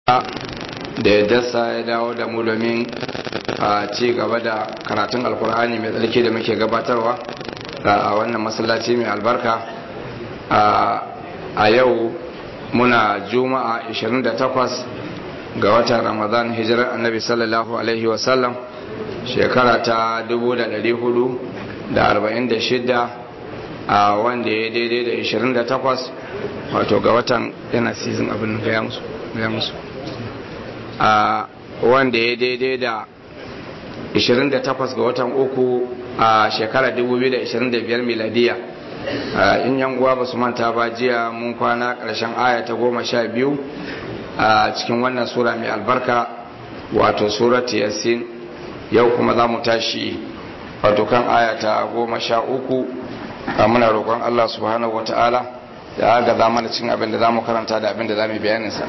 da ya dasa ya dawo da mu domin a ci gaba da karatun alkur'ani mai tsarki da muke gabatarwa a wannan masallaci mai albarka a yau muna juma'a 28 ga watan ramadan hijirar annabi sallallahu alaihi wasallam shekara ta 446 a wanda ya daidai da 28 wato ga watan yana season abin gaya musu a wanda ya daidai da 28 ga watan uku a shekarar 2025 miladiya in yan uwa ba su manta ba jiya mun kwana ƙarshen aya ta goma sha biyu a cikin wannan sura mai albarka wato surat yasin yau kuma za mu tashi wato kan aya ta goma sha uku a muna roƙon allah subhanahu wa ta'ala da aga za mana cin abin da za mu karanta da abin da za mu bayaninsa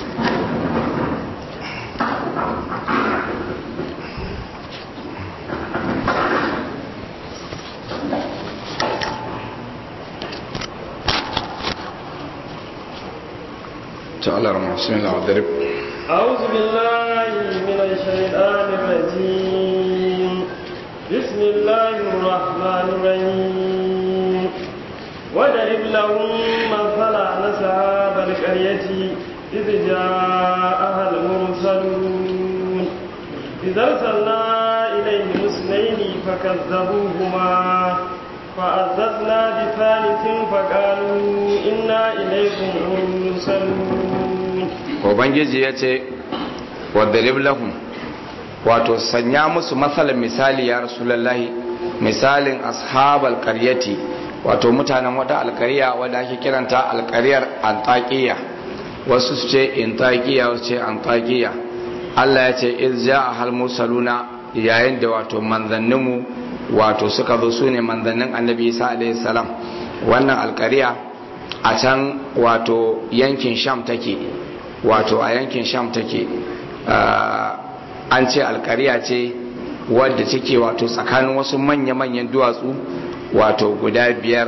تعالى رمى بسم الله والضرب أعوذ بالله من الشيطان الرجيم بسم الله الرحمن الرحيم وضرب لهم مثلا أصحاب القرية إذ جاءها المرسلون إذ أرسلنا إليهم اثنين فكذبوهما فعززنا بثالث فقالوا إنا إليكم مرسلون Ubangiji ya ce, Waddarib lahum wato sanya musu matsalar misali ya Rasulallahi, misalin ashabal karyati wato mutanen wata alkariya wadda ake kiranta alkariyar antakiya wasu su ce intakiya wasu ce antakiya Allah ya ce irja a hal mursaluna yayin da wato manzanninmu wato suka zo su ne manzannin annabi isa alaihi salam wannan alkariya a can wato yankin sham take wato a yankin sham take an ce alkariya ce wadda take wato tsakanin wasu manya-manyan duwatsu wato guda biyar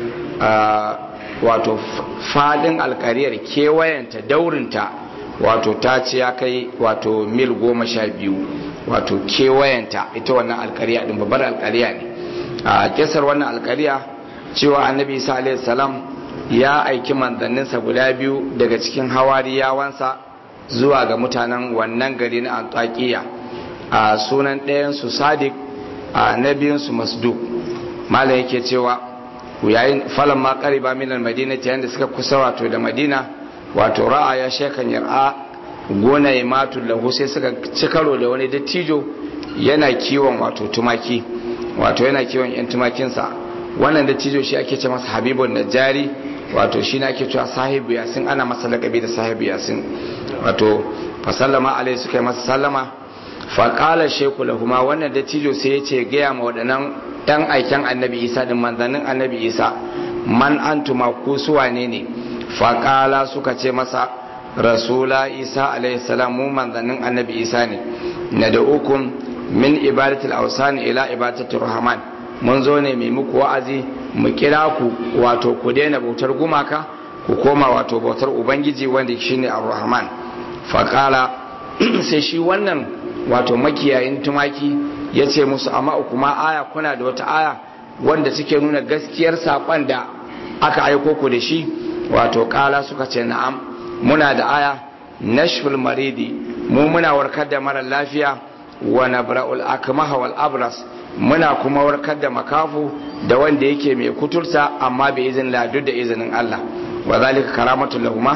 wato fadin alkariyar kewayenta daurinta wato ta ce ya kai wato mil goma sha biyu wato kewayenta ita wannan alkariya din babbar alkariya ne a kisar wannan alkariya cewa annabi isa alaihi salam ya aiki manzanninsa guda biyu daga cikin hawariyawansa zuwa ga mutanen wannan gari na antakiya a sunan ɗayansu sadiq a na biyunsu masduk malam yake cewa yayin falon ma ƙariba minan madina ta yadda suka kusa wato da madina wato ra'a ya shekan yar'a gona ya matu lahu sai suka ci karo da wani dattijo yana kiwon wato tumaki wato yana kiwon yan tumakinsa wannan dattijo shi ake ce masa habibun najari wato shi na ake cewa sahibu yasin ana masa lakabi da sahibu yasin wato fa sallama alai suka yi masa sallama fa qala shaykhu lahuma wannan dattijo sai ya ce gaya ma waɗannan ɗan aiken annabi isa din manzannin annabi isa man antuma ku su wane ne fa qala suka ce masa rasula isa alaihi salam mu manzannin annabi isa ne na da ukun min ibadatul awsan ila ibadatul rahman mun zo ne mai muku wa'azi mu kira ku wato ku daina bautar gumaka ku koma wato bautar ubangiji wanda shine ar-rahman faqala sai shi wannan wato makiyayin tumaki ya ce musu amma kuma aya kuna da wata aya wanda suke nuna gaskiyar saƙon da aka aiko ku da shi wato ƙala suka ce na'am muna da aya nashful maridi mu muna warkar da mara lafiya wa nabra'ul akmaha wal abras muna kuma warkar da makafu da wanda yake mai kuturta amma bai izin ladu da izinin Allah wa zalika karamatul lahuma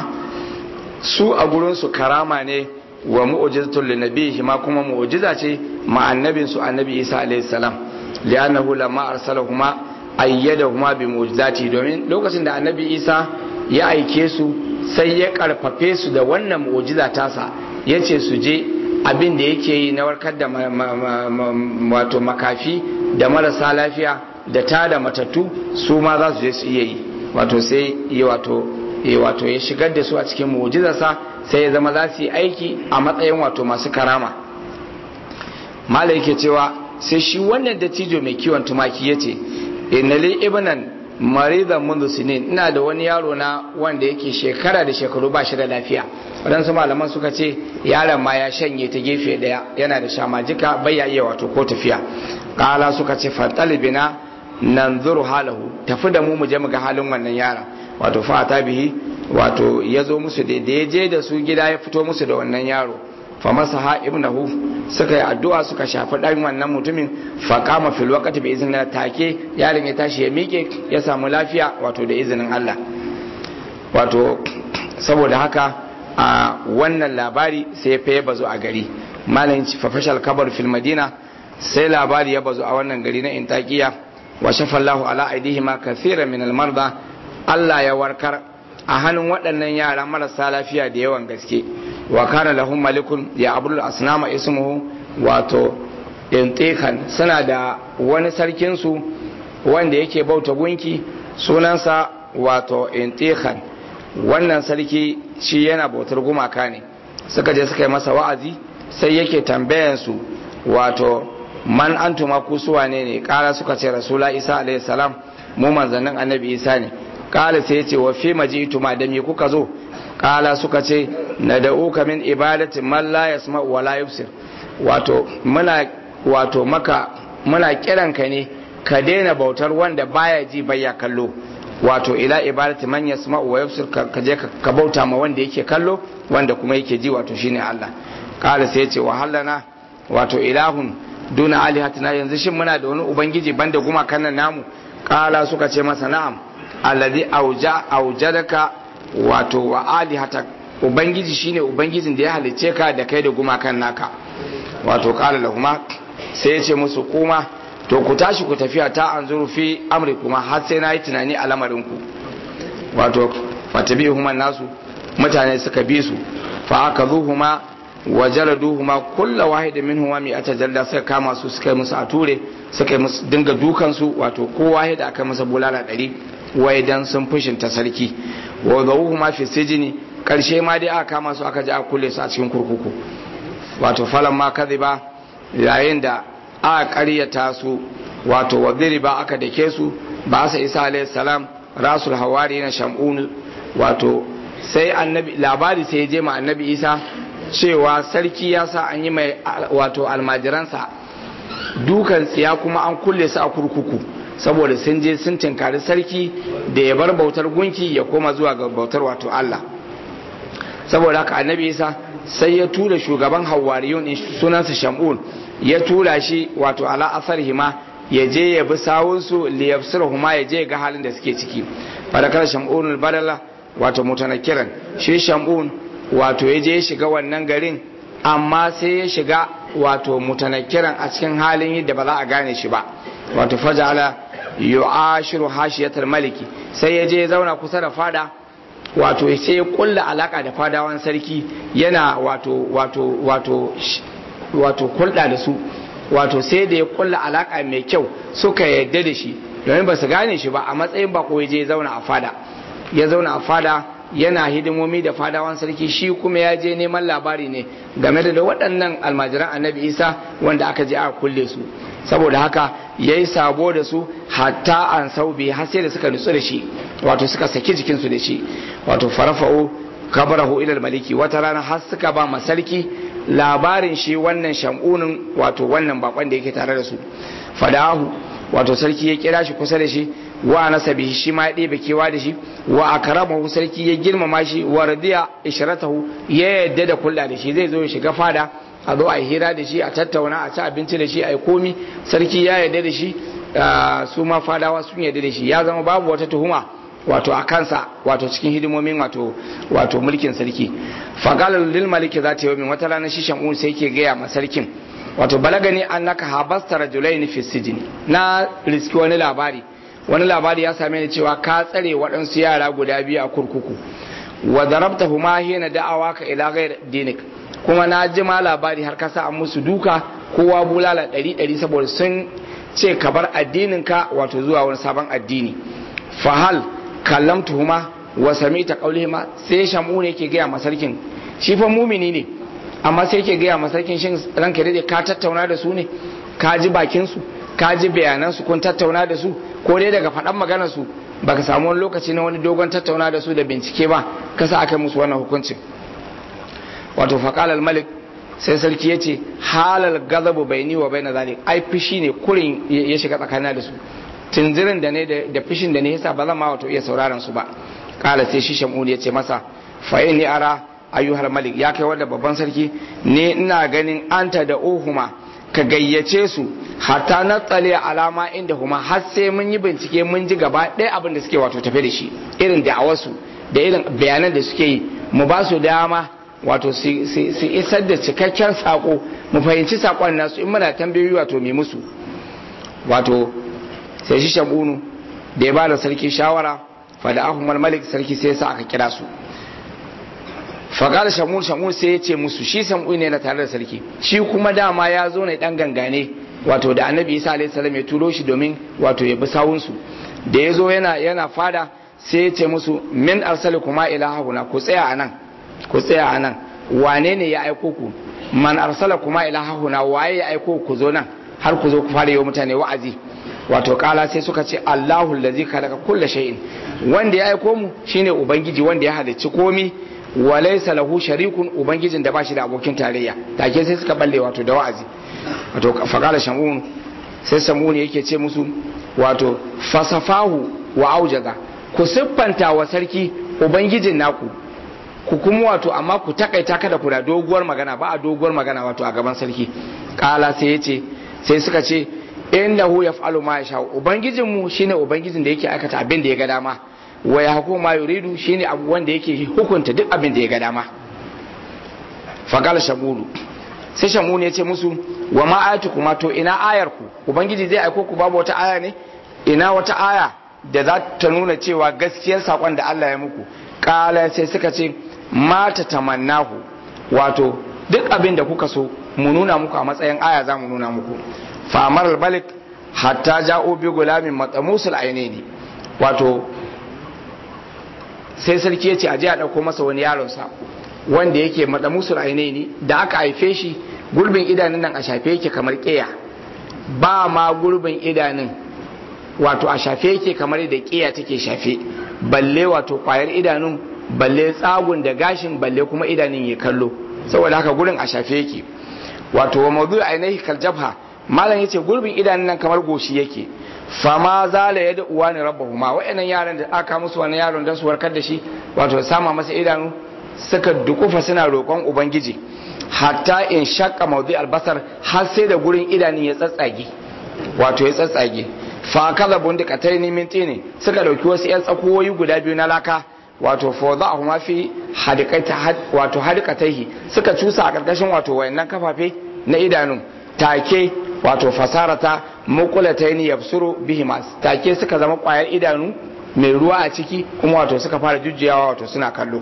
su a gurin su karama ne wa mu'jizatul linabihi ma kuma mu'jiza ce ma annabin su annabi Isa alayhi salam li'annahu lamma arsalahuma ayyadahuma bi mu'jizati domin lokacin da annabi Isa ya aike su sai ya karfafe su da wannan mu'jiza tasa yace su je abin da yake yi na warkar da wato makafi da marasa lafiya da ta da matattu su ma za su je su iya yi wato sai ya wato ya wato ya shigar da su a cikin mu'jizarsa sai ya zama za su yi aiki a matsayin wato masu karama mala yake cewa sai shi wannan dattijo mai kiwon tumaki ya ce inali ibnan maridan mundu sinin ina da wani yaro na wanda yake shekara da shekaru ba shi da lafiya waɗansu malaman suka ce yaron ma ya shanye ta gefe ɗaya yana da shamajika bai ya iya wato ko tafiya ƙala suka ce fantalibina nan zuru halahu tafi da mu mu je mu ga halin wannan yaron wato fata bihi wato ya zo musu da ya je da su gida ya fito musu da wannan yaro fa masa ha ibnahu suka yi addu'a suka shafi ɗan wannan mutumin fa kama fil waqti bi iznillah take yaron ya tashi ya miƙe ya samu lafiya wato da izinin Allah wato saboda haka a wannan labari sai ya faye bazo a gari malam fa fashal kabar fil madina sai labari ya bazo a wannan gari na intakiya wa shafallahu ala aidihima kathiran min al marda Allah ya warkar a hannun waɗannan yara marasa lafiya da yawan gaske wa kana lahum malikun ya abdul asnama ismuhu wato intikan suna da wani sarkin su wanda yake bauta gunki sunansa wato intikan wannan sarki shi yana bautar gumaka ne suka je suka yi masa wa'azi sai yake tambayan su wato man antuma ku suwa ne ne kara suka ce rasula isa alayhi salam mu manzannin annabi isa ne kala sai ce wa fi majitu ma da me kuka zo kala suka ce na da'uka min ibadati man la yasma wa la yubsir wato muna wato maka muna kiran ka ne ka daina bautar wanda baya ji baya kallo wato ila ibadati man yasma wa yubsir ka je ka bauta ma wanda yake kallo wanda kuma yake ji wato shine Allah kala sai ce wa hallana wato ilahun duna alihatina yanzu shin muna da wani ubangiji banda gumakan nan namu kala suka ce masa na'am alladhi auja aujadaka wato wa alihata ubangiji shine ubangijin da ya halice ka da kai da gumakan naka wato qala lahuma sai ya ce musu kuma to ku tashi ku tafiya ta anzuru fi amri kuma har sai na yi tunani a lamarin ku wato fatabihuma nasu mutane suka bi su fa akazuhuma wa jaladuhuma kullu wahid minhuma mi'ata jalda suka kama su suka yi musu a ture suka yi musu dinga dukan su wato ko wahid aka masa bulala ɗari wai dan sun fushinta sarki wa zawuhu ma fi sijini karshe ma dai aka kama su aka ji aka kulle su a cikin kurkuku wato falan ma kadhiba yayin da aka karyata su wato wadiri ba aka dake su ba sa isa alayhi salam rasul hawari na shamun wato sai annabi labari sai ya je ma annabi isa cewa sarki ya sa an yi mai wato almajiransa dukan tsiya kuma an kulle su a kurkuku saboda sun je sun tinkari sarki da ya bar bautar gunki ya koma zuwa ga bautar wato Allah saboda haka annabi isa sai ya tura shugaban hawariyun sunansa shamun ya tura shi wato ala asar hima ya je ya bi sawunsu liyafsir huma ya je ga halin da suke ciki fadakar shamun badala wato mutanakiran shi shamun wato ya je ya shiga wannan garin amma sai ya shiga wato mutanakiran a cikin halin yadda ba za a gane shi ba wato fajala yu'ashiru hashiyatar maliki sai ya je ya zauna kusa da fada wato sai ya kulla alaka da fadawan sarki yana wato wato wato wato kulda da su wato sai da ya kulla alaka mai kyau suka yadda da shi domin ba su gane shi ba a matsayin bako ya je ya zauna a fada ya zauna a fada yana hidimomi da fadawan sarki shi kuma ya je neman labari ne game da waɗannan almajiran annabi isa wanda aka je aka kulle su saboda haka ya yi sabo da su hatta an saubi har sai da suka nutsu da shi wato suka saki jikinsu da shi wato farafa'u kabarahu ilal maliki wata rana har suka ba ma sarki labarin shi wannan shamunin wato wannan bakon da yake tare da su fadahu wato sarki ya kira shi kusa da shi wa nasabi shi ma ya ɗebe kewa da shi wa akramahu sarki ya girmama shi wa radiya ishratahu ya yadda da kulla da shi zai zo ya shiga fada a zo a hira da shi a tattauna a ci abinci da shi a yi komi sarki ya yarda da shi su ma fadawa sun yarda da shi ya zama babu wata tuhuma wato a kansa wato cikin hidimomin wato wato mulkin sarki faqala lil maliki zata yawmin wata rana shi shamun sai yake gaya ma sarkin wato balagani annaka habasta rajulain fi sijni na riski wani labari wani labari ya same ni cewa ka tsare waɗansu yara guda biyu a kurkuku wa darabtahuma hina da'awaka ila ghayr dinik kuma na ji ma labari har kasa an musu duka kowa bulala ɗari ɗari saboda sun ce ka bar addininka wato zuwa wani sabon addini fahal kallam tuhuma wa sami ta ma sai shamu ne ke gaya masarkin shi fa mumini ne amma sai ke gaya masarkin shin ranka dade ka tattauna da su ne ka ji bakin su ka ji bayanan su kun tattauna da su ko dai daga faɗan maganar su baka samu wani lokaci na wani dogon tattauna da su da bincike ba kasa aka musu wannan hukuncin wato faqala malik sai sarki ya ce halal gazabu bai ni wa bai na zalik ai fishi ne kurin ya shiga tsakanin da su tunzirin da ne da fishin da ne yasa ba zan ma wato iya sauraron su ba kala sai shi shamuni ya ce masa fa ni ara ayyuhal malik ya kai wanda babban sarki ne ina ganin anta da uhuma ka gayyace su hatta na tsale alama inda huma har sai mun yi bincike mun ji gaba ɗaya abin da suke wato tafe da shi irin da'awarsu da irin bayanan da suke yi mu ba su dama wato su isar da cikakken sako mu fahimci sakon nasu in muna tambayoyi wato mai musu wato sai shi shamunu da ya ba da sarki shawara fada ahumar malik sarki sai sa aka kira su faƙar shamun shamun sai ya ce musu shi samu ne na tare da sarki shi kuma dama ya zo ne dan gangane wato da annabi isa alaihi salam ya turo shi domin wato ya bi sawunsu da ya zo yana yana fada sai ya ce musu min arsali kuma ilahuna ku tsaya anan ku tsaya anan wane ne ya aiko ku man arsala kuma ilahuna waye ya aiko ku zo nan har ku zo ku fara yi wa mutane wa'azi wato kala sai suka ce Allahu allazi khalaqa kulla shay'in wanda ya aiko mu shine ubangiji wanda ya halicci komi wa laysa lahu sharikun ubangijin da bashi da abokin tarayya take sai suka balle wato da wa'azi wato faqala shamun sai samuni yake ce musu wato fasafahu wa aujaza ku siffanta wa sarki ubangijin naku ku kuma wato amma ku takaita kada ku da doguwar magana ba a doguwar magana wato a gaban sarki kala sai ya ce sai suka ce innahu yaf'alu ma yasha ubangijin mu shine ubangijin da yake aikata abin da ya ga dama wa yahkum ma yuridu shine abu wanda yake hukunta duk abin da ya ga dama faqala shamulu sai shamulu ya ce musu wa ma ayatukum to ina ayar ku ubangiji zai aiko ku babu wata aya ne ina wata aya da za ta nuna cewa gaskiyar sakon da Allah ya muku kala sai suka ce mata tamannahu wato duk abin da kuka so mu nuna muku a matsayin aya za mu nuna muku famar albalik hatta ja'o bi gulamin matsamusul ainihi wato sai sarki ya ce aje a ɗauko masa wani yaronsa wanda yake matsamusul ainihi da aka haife shi gurbin idanun nan a shafe yake kamar ƙeya ba ma gurbin idanun wato a shafe yake kamar da ƙeya take shafe balle wato ƙwayar idanun balle tsagun da gashin balle kuma idanun ya kallo saboda haka gurin a shafe yake wato wa mawdu ainihi kal jabha malam yace gurbin idanun nan kamar goshi yake fama zala yada uwa ne rabbahuma wa'annan yaran da aka musu wani yaron dan su warkar da shi wato sama masa idanu suka dukufa suna roƙon ubangiji hatta in shakka mawdi albasar har sai da gurin idanun ya tsatsage wato ya tsatsage fa kaza bundikatai ne minti ne suka dauki wasu yan tsakowoyi guda biyu na laka wato fawda'ahuma fi hadikata wato hadikataihi suka cusa a karkashin wato wayannan kafafe na idanun take wato fasarata muqulataini yabsuru bihima take suka zama kwayar idanu mai ruwa a ciki kuma wato suka fara jujjuyawa wato suna kallo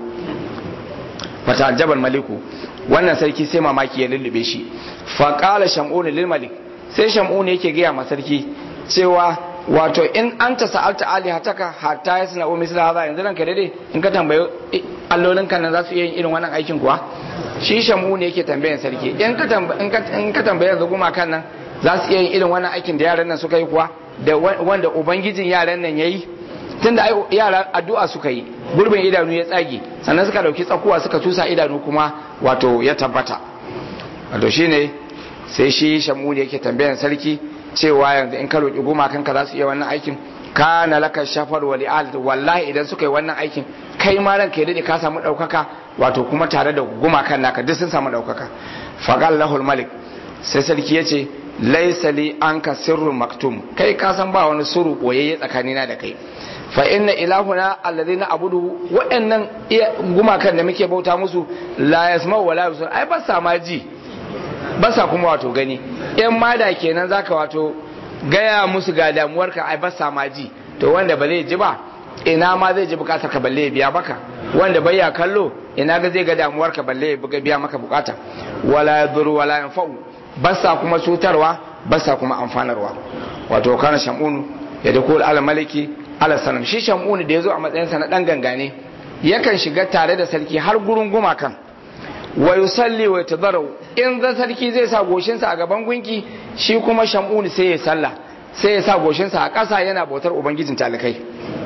fata jabal maliku wannan sarki sai mamaki ya lullube shi fa qala shamun lil malik sai shamun yake gaya ma sarki cewa wato in an ta sa'alta alihataka hatta ya suna umi sila haza yanzu ranka daidai in ka tambayi allolin kan nan za su iya yin irin wannan aikin kuwa shi shamu ne yake tambayan sarki in ka tambayi yanzu guma kan nan za su iya yin irin wannan aikin da yaran nan suka yi kuwa da wanda ubangijin yaran nan ya yi tun da yara addu'a suka yi gurbin idanu ya tsage sannan suka dauki tsakuwa suka tusa idanu kuma wato ya tabbata wato shine sai shi shamu ne yake tambayan sarki cewa yanzu in ka roƙi gumakanka za su iya wannan aikin kana laka shafar wa li'al wallahi idan suka yi wannan aikin kai ma ranka ya dade ka samu ɗaukaka wato kuma tare da gumakan naka duk sun samu ɗaukaka faqal lahul malik sai sarki yace laysa li anka sirrun maktum kai ka san ba wani sirru boyayye tsakanina da kai fa inna ilahuna alladhina abudu waɗannan gumakan da muke bauta musu la yasma'u wa la yusir ai ba sa ma ji ba sa kuma wato gani in ma da kenan zaka wato gaya musu ga damuwarka ai ba sa ma ji to wanda ba zai ji ba ina ma zai ji bukatar ka balle ya biya maka wanda bai ya kallo ina ga zai ga damuwarka balle ya biya maka bukata wala yadhuru wala yanfa'u ba sa kuma cutarwa ba sa kuma amfanarwa wato kana shamunu ya da kul al maliki ala sanam shi shamunu da yazo a matsayin sa na dan gangane yakan shiga tare da sarki har gurin gumakan wa yusalli wa yatadarru in za sarki zai sa goshinsa a gaban gunki shi kuma shamuni sai ya salla sai ya sa goshinsa a ƙasa yana bautar ubangijin talikai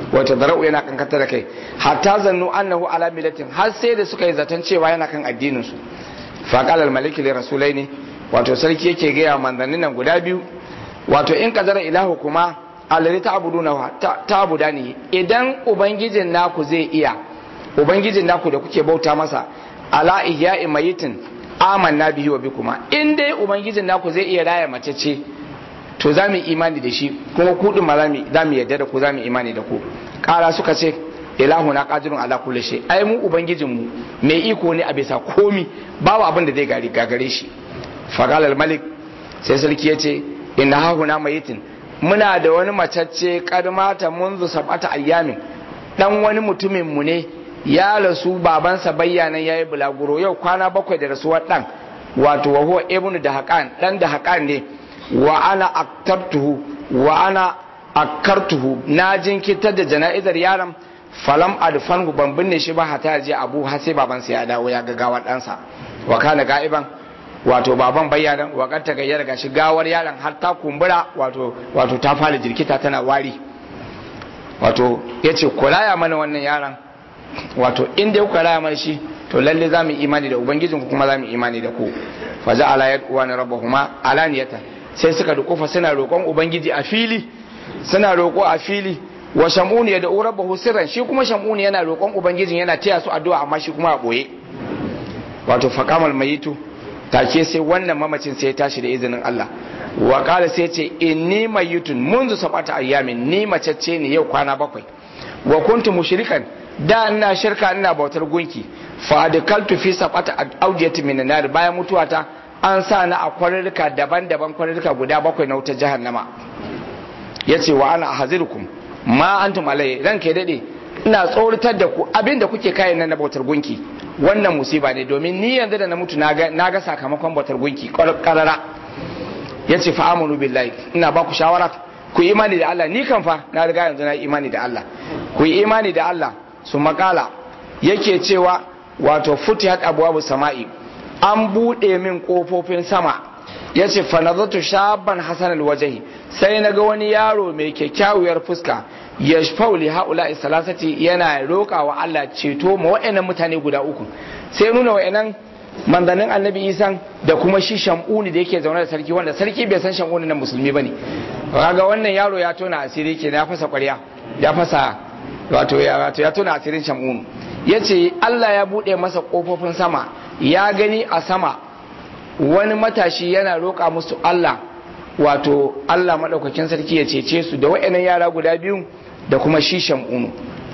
wato dara'u yana kankanta da kai hatta zannu annahu ala millatin har sai da suka yi zaton cewa yana kan addinin su fa qala al malik li rasulaini wato sarki yake ga ya manzannin nan guda biyu wato in kadara ilahu kuma alladhi ta'buduna ta'budani idan ubangijin naku zai iya ubangijin naku da kuke bauta masa ala ihya'i mayitin amanna bihi wa bikuma in dai ubangijin naku zai iya raya mace ce to za mu imani da shi kuma ku din ma za mu yarda da ku za mu imani da ku kara suka ce ilahu na qadirun ala kulli shay ai mu ubangijin mu mai iko ne a bisa komi babu abin da zai gari gagare shi faqala malik sai sarki yace inna hahuna mayitin muna da wani macacce kadmata munzu sab'ata ayyamin dan wani mutumin mu ne ya rasu babansa bayyanan yayi bulaguro yau kwana bakwai da rasuwar dan wato wa huwa ibnu da haqan dan da haqan ne wa ana aktartuhu wa ana akartuhu na jinkitar da jana'izar yaron falam adfanhu ban binne shi ba hata je abu har sai babansa ya dawo ya ga gawar ɗansa wa kana ga'iban wato baban bayyana wa kan ta gayyar gashi gawar yaron har ta kumbura wato wato ta fara jirkita tana wari wato yace kulaya mana wannan yaron wato in dai kuka raya mana shi to lalle za mu imani da ubangijinku kuma za mu imani da ku fa ja'ala yad'uwana rabbahuma alaniyatan sai suka dukufa suna roƙon ubangiji a fili suna roƙo a fili wa shamuni ya da'u rabbahu sirran shi kuma shamuni yana roƙon ubangijin yana taya su addu'a amma shi kuma a boye wato faqamal mayitu take sai wannan mamacin sai ya tashi da izinin Allah wa qala sai ce inni mayitun munzu sabata ayyamin ni macece ne yau kwana bakwai wa kuntu mushrikan da ina shirka ina bautar gunki fa adkaltu fi sabata awdiyati min nar bayan mutuwata an sa na a kwarurruka daban-daban kwarurruka guda bakwai na wutar jahannama ya ce wa ana hazirukum ma antum alai ranka ya dade ina tsoratar da ku abin da kuke kayan nan na bautar gunki wannan musiba ne domin ni yanzu da na mutu na ga sakamakon bautar gunki karara ya ce fa'amunu billahi ina ba ku shawara ku yi imani da Allah ni kan fa na riga yanzu na yi imani da Allah ku yi imani da Allah su makala yake cewa wato futihat abwabu sama'i an buɗe min ƙofofin sama ya ce fanazatu shaban hasan alwajahi sai na ga wani yaro mai kyakkyawar fuska ya fauli haula salasati yana roƙa wa Allah ceto ma wa'annan mutane guda uku sai nuna wa'annan manzannin annabi isan da kuma shi shamuni da yake zaune da sarki wanda sarki bai san shamuni na musulmi bane kaga wannan yaro ya tona asiri ke ya fasa ƙwarya ya fasa wato ya tona asirin shamunu yace Allah ya buɗe masa ƙofofin sama ya gani a sama wani matashi yana roƙa musu Allah wato Allah maɗaukakin sarki ya cece su da wa'annan yara guda biyu da kuma shi shamunu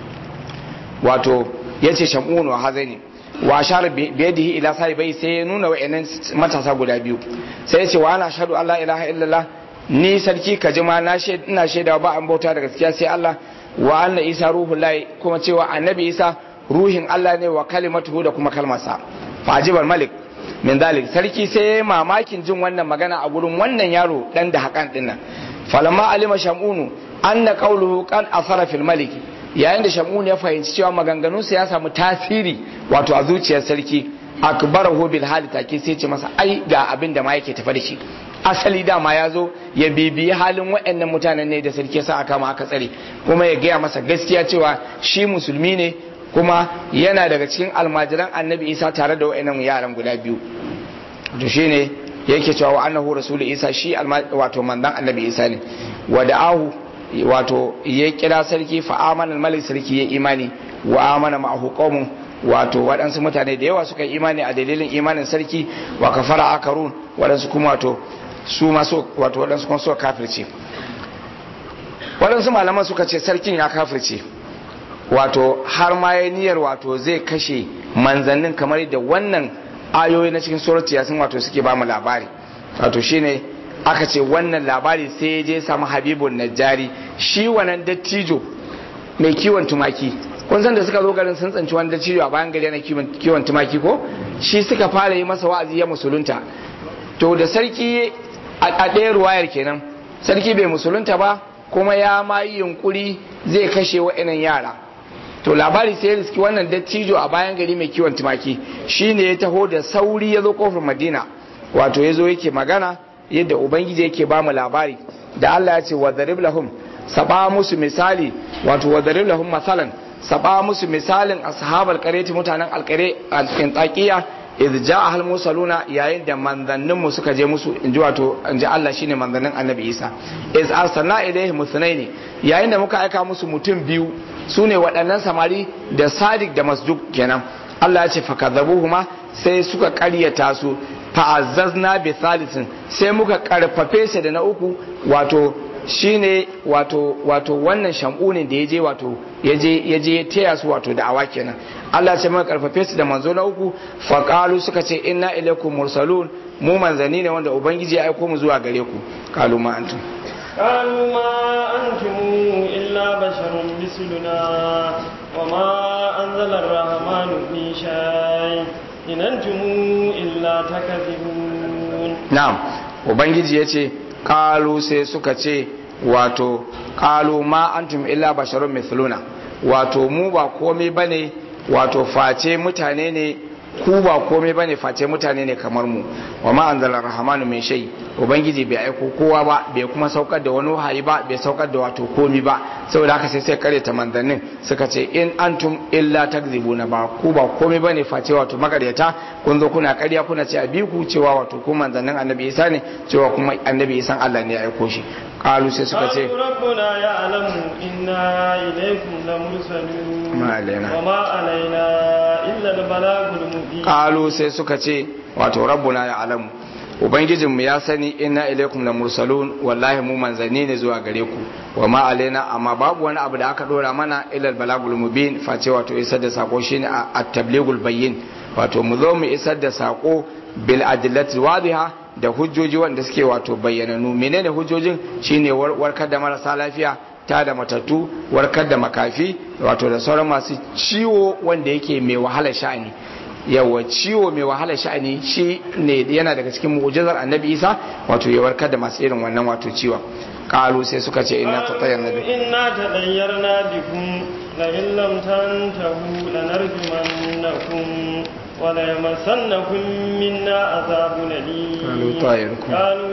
wato ya ce shamunu a hazani wa shara biyadihi ila sahibai sai ya nuna wa'annan matasa guda biyu sai ya ce wa ana shaɗu Allah ilaha illallah ni sarki ka jima na ina shaidawa ba an bauta da gaskiya sai Allah wa anna isa ruhullahi kuma cewa annabi isa ruhin Allah ne wa kalimatuhu da kuma kalmarsa fajibar malik min dalik sarki sai ya mamakin jin wannan magana a gurin wannan yaro dan da hakan din nan falamma alima shamunu anna qawluhu qad asara fil malik yayin da shamunu ya fahimci cewa maganganunsa ya samu tasiri wato a zuciyar sarki akbarahu bil hali take sai ce masa ai ga abin da ma yake tafa da shi asali dama ya zo ya bibiyi halin waɗannan mutanen ne da sarki sa aka ma aka tsare kuma ya gaya masa gaskiya cewa shi musulmi ne kuma yana daga cikin almajiran annabi isa tare da wa'annan yaran guda biyu to shine yake cewa wa annahu rasulu isa shi wato mandan annabi isa ne wa da'ahu wato ya kira sarki fa amana malik sarki ya imani wa amana ma'ahu qaumun wato waɗansu mutane da yawa suka imani a dalilin imanin sarki wa kafara akarun waɗansu kuma wato su ma wato waɗansu kuma suka kafirce waɗansu malaman suka ce sarkin ya kafirce wato har ma ya niyyar wato zai kashe manzannin kamar da wannan ayoyi na cikin suratu yasin wato suke ba mu labari wato shine aka ce wannan labari sai ya je samu habibun najjari shi wannan dattijo mai kiwon tumaki kun san da suka zo garin sun tsanci wani dattijo a bayan gari yana kiwon tumaki ko shi suka fara yi masa wa'azi ya musulunta to da sarki a ɗaya ruwayar kenan sarki bai musulunta ba kuma ya ma yi yunkuri zai kashe wa'annan yara to labari sai ya riski wannan dattijo a bayan gari mai kiwon tumaki shine ya taho da sauri ya zo kofar madina wato ya zo yake magana yadda ubangiji yake ba mu labari da Allah ya ce wa zarib lahum saba musu misali wato wadarib lahum masalan saba musu misalin ashabal qaryati mutanen alqare al-intaqiya idh ja'a al mursaluna yayin da manzannin mu suka je musu inji wato inji Allah shine manzannin annabi Isa iz arsalna ilaihim muthnaini yayin da muka aika musu mutum biyu sune waɗannan samari da Sadiq da Masduq kenan Allah ya ce fakadzabuhuma sai suka ƙaryata su fa'azzazna bi thalithin sai muka karfafe shi da na uku wato shine wato wato wannan shamunin da yaje wato yaje yaje taya su wato da awa kenan Allah ce muka karfafe su da manzo na uku faqalu suka ce inna ilaikum mursalun mu manzani ne wanda ubangiji ya aiko mu zuwa gare ku qalu ma antum قالوا ما أنتم إلا بشر مثلنا وما أنزل الرحمن من شيء إن أنتم إلا تكذبون na'am ubangiji yace qalu sai suka ce wato qalu ma antum illa basharun mithluna wato mu ba komai bane wato face mutane ne ku ba komai bane face mutane ne kamar mu wa ma anzala rahmanu min shay ubangiji bai aiko kowa ba bai kuma saukar da wani wahayi ba bai saukar da wato komi ba saboda haka sai sai kare ta manzannin suka ce in antum illa takzibuna ba ku ba komai bane face wato makaryata kun zo kuna karya kuna ce a bi ku cewa wato ku manzannin annabi isa ne cewa kuma annabi isan Allah ne ya aiko shi qalu sai suka ce قالوا ربنا يعلم إنا إليكم لمرسلون ما علينا. وما علينا إلا البلاغ المبين qalu sai suka ce wato rabbuna ya alamu ubangijinmu ya sani inna ilaikum la mursalun wallahi mu manzanni ne zuwa gare ku wa ma alaina amma babu wani abu da aka dora mana ilal balagul mubin face wato isar da sako shine at-tablighul bayyin wato mu zo mu isar da sako bil adillati wadiha da hujjoji wanda suke wato bayyananu menene hujjojin shine war- warkar da marasa lafiya ta da matattu warkar da makafi wato da sauran masu ciwo wanda yake mai wahalar sha'ani yawa ciwo mai wahala sha'ani shi ne yana daga cikin mu'jizar annabi isa wato ya warkar da masu irin wannan wato ciwon kalu sai suka ce inna ta tsayar nabi إنا تطيرنا بكم لئن لم تنتهوا لنرجمنكم وليمسنكم منا عذاب أليم قالوا طائركم. قالوا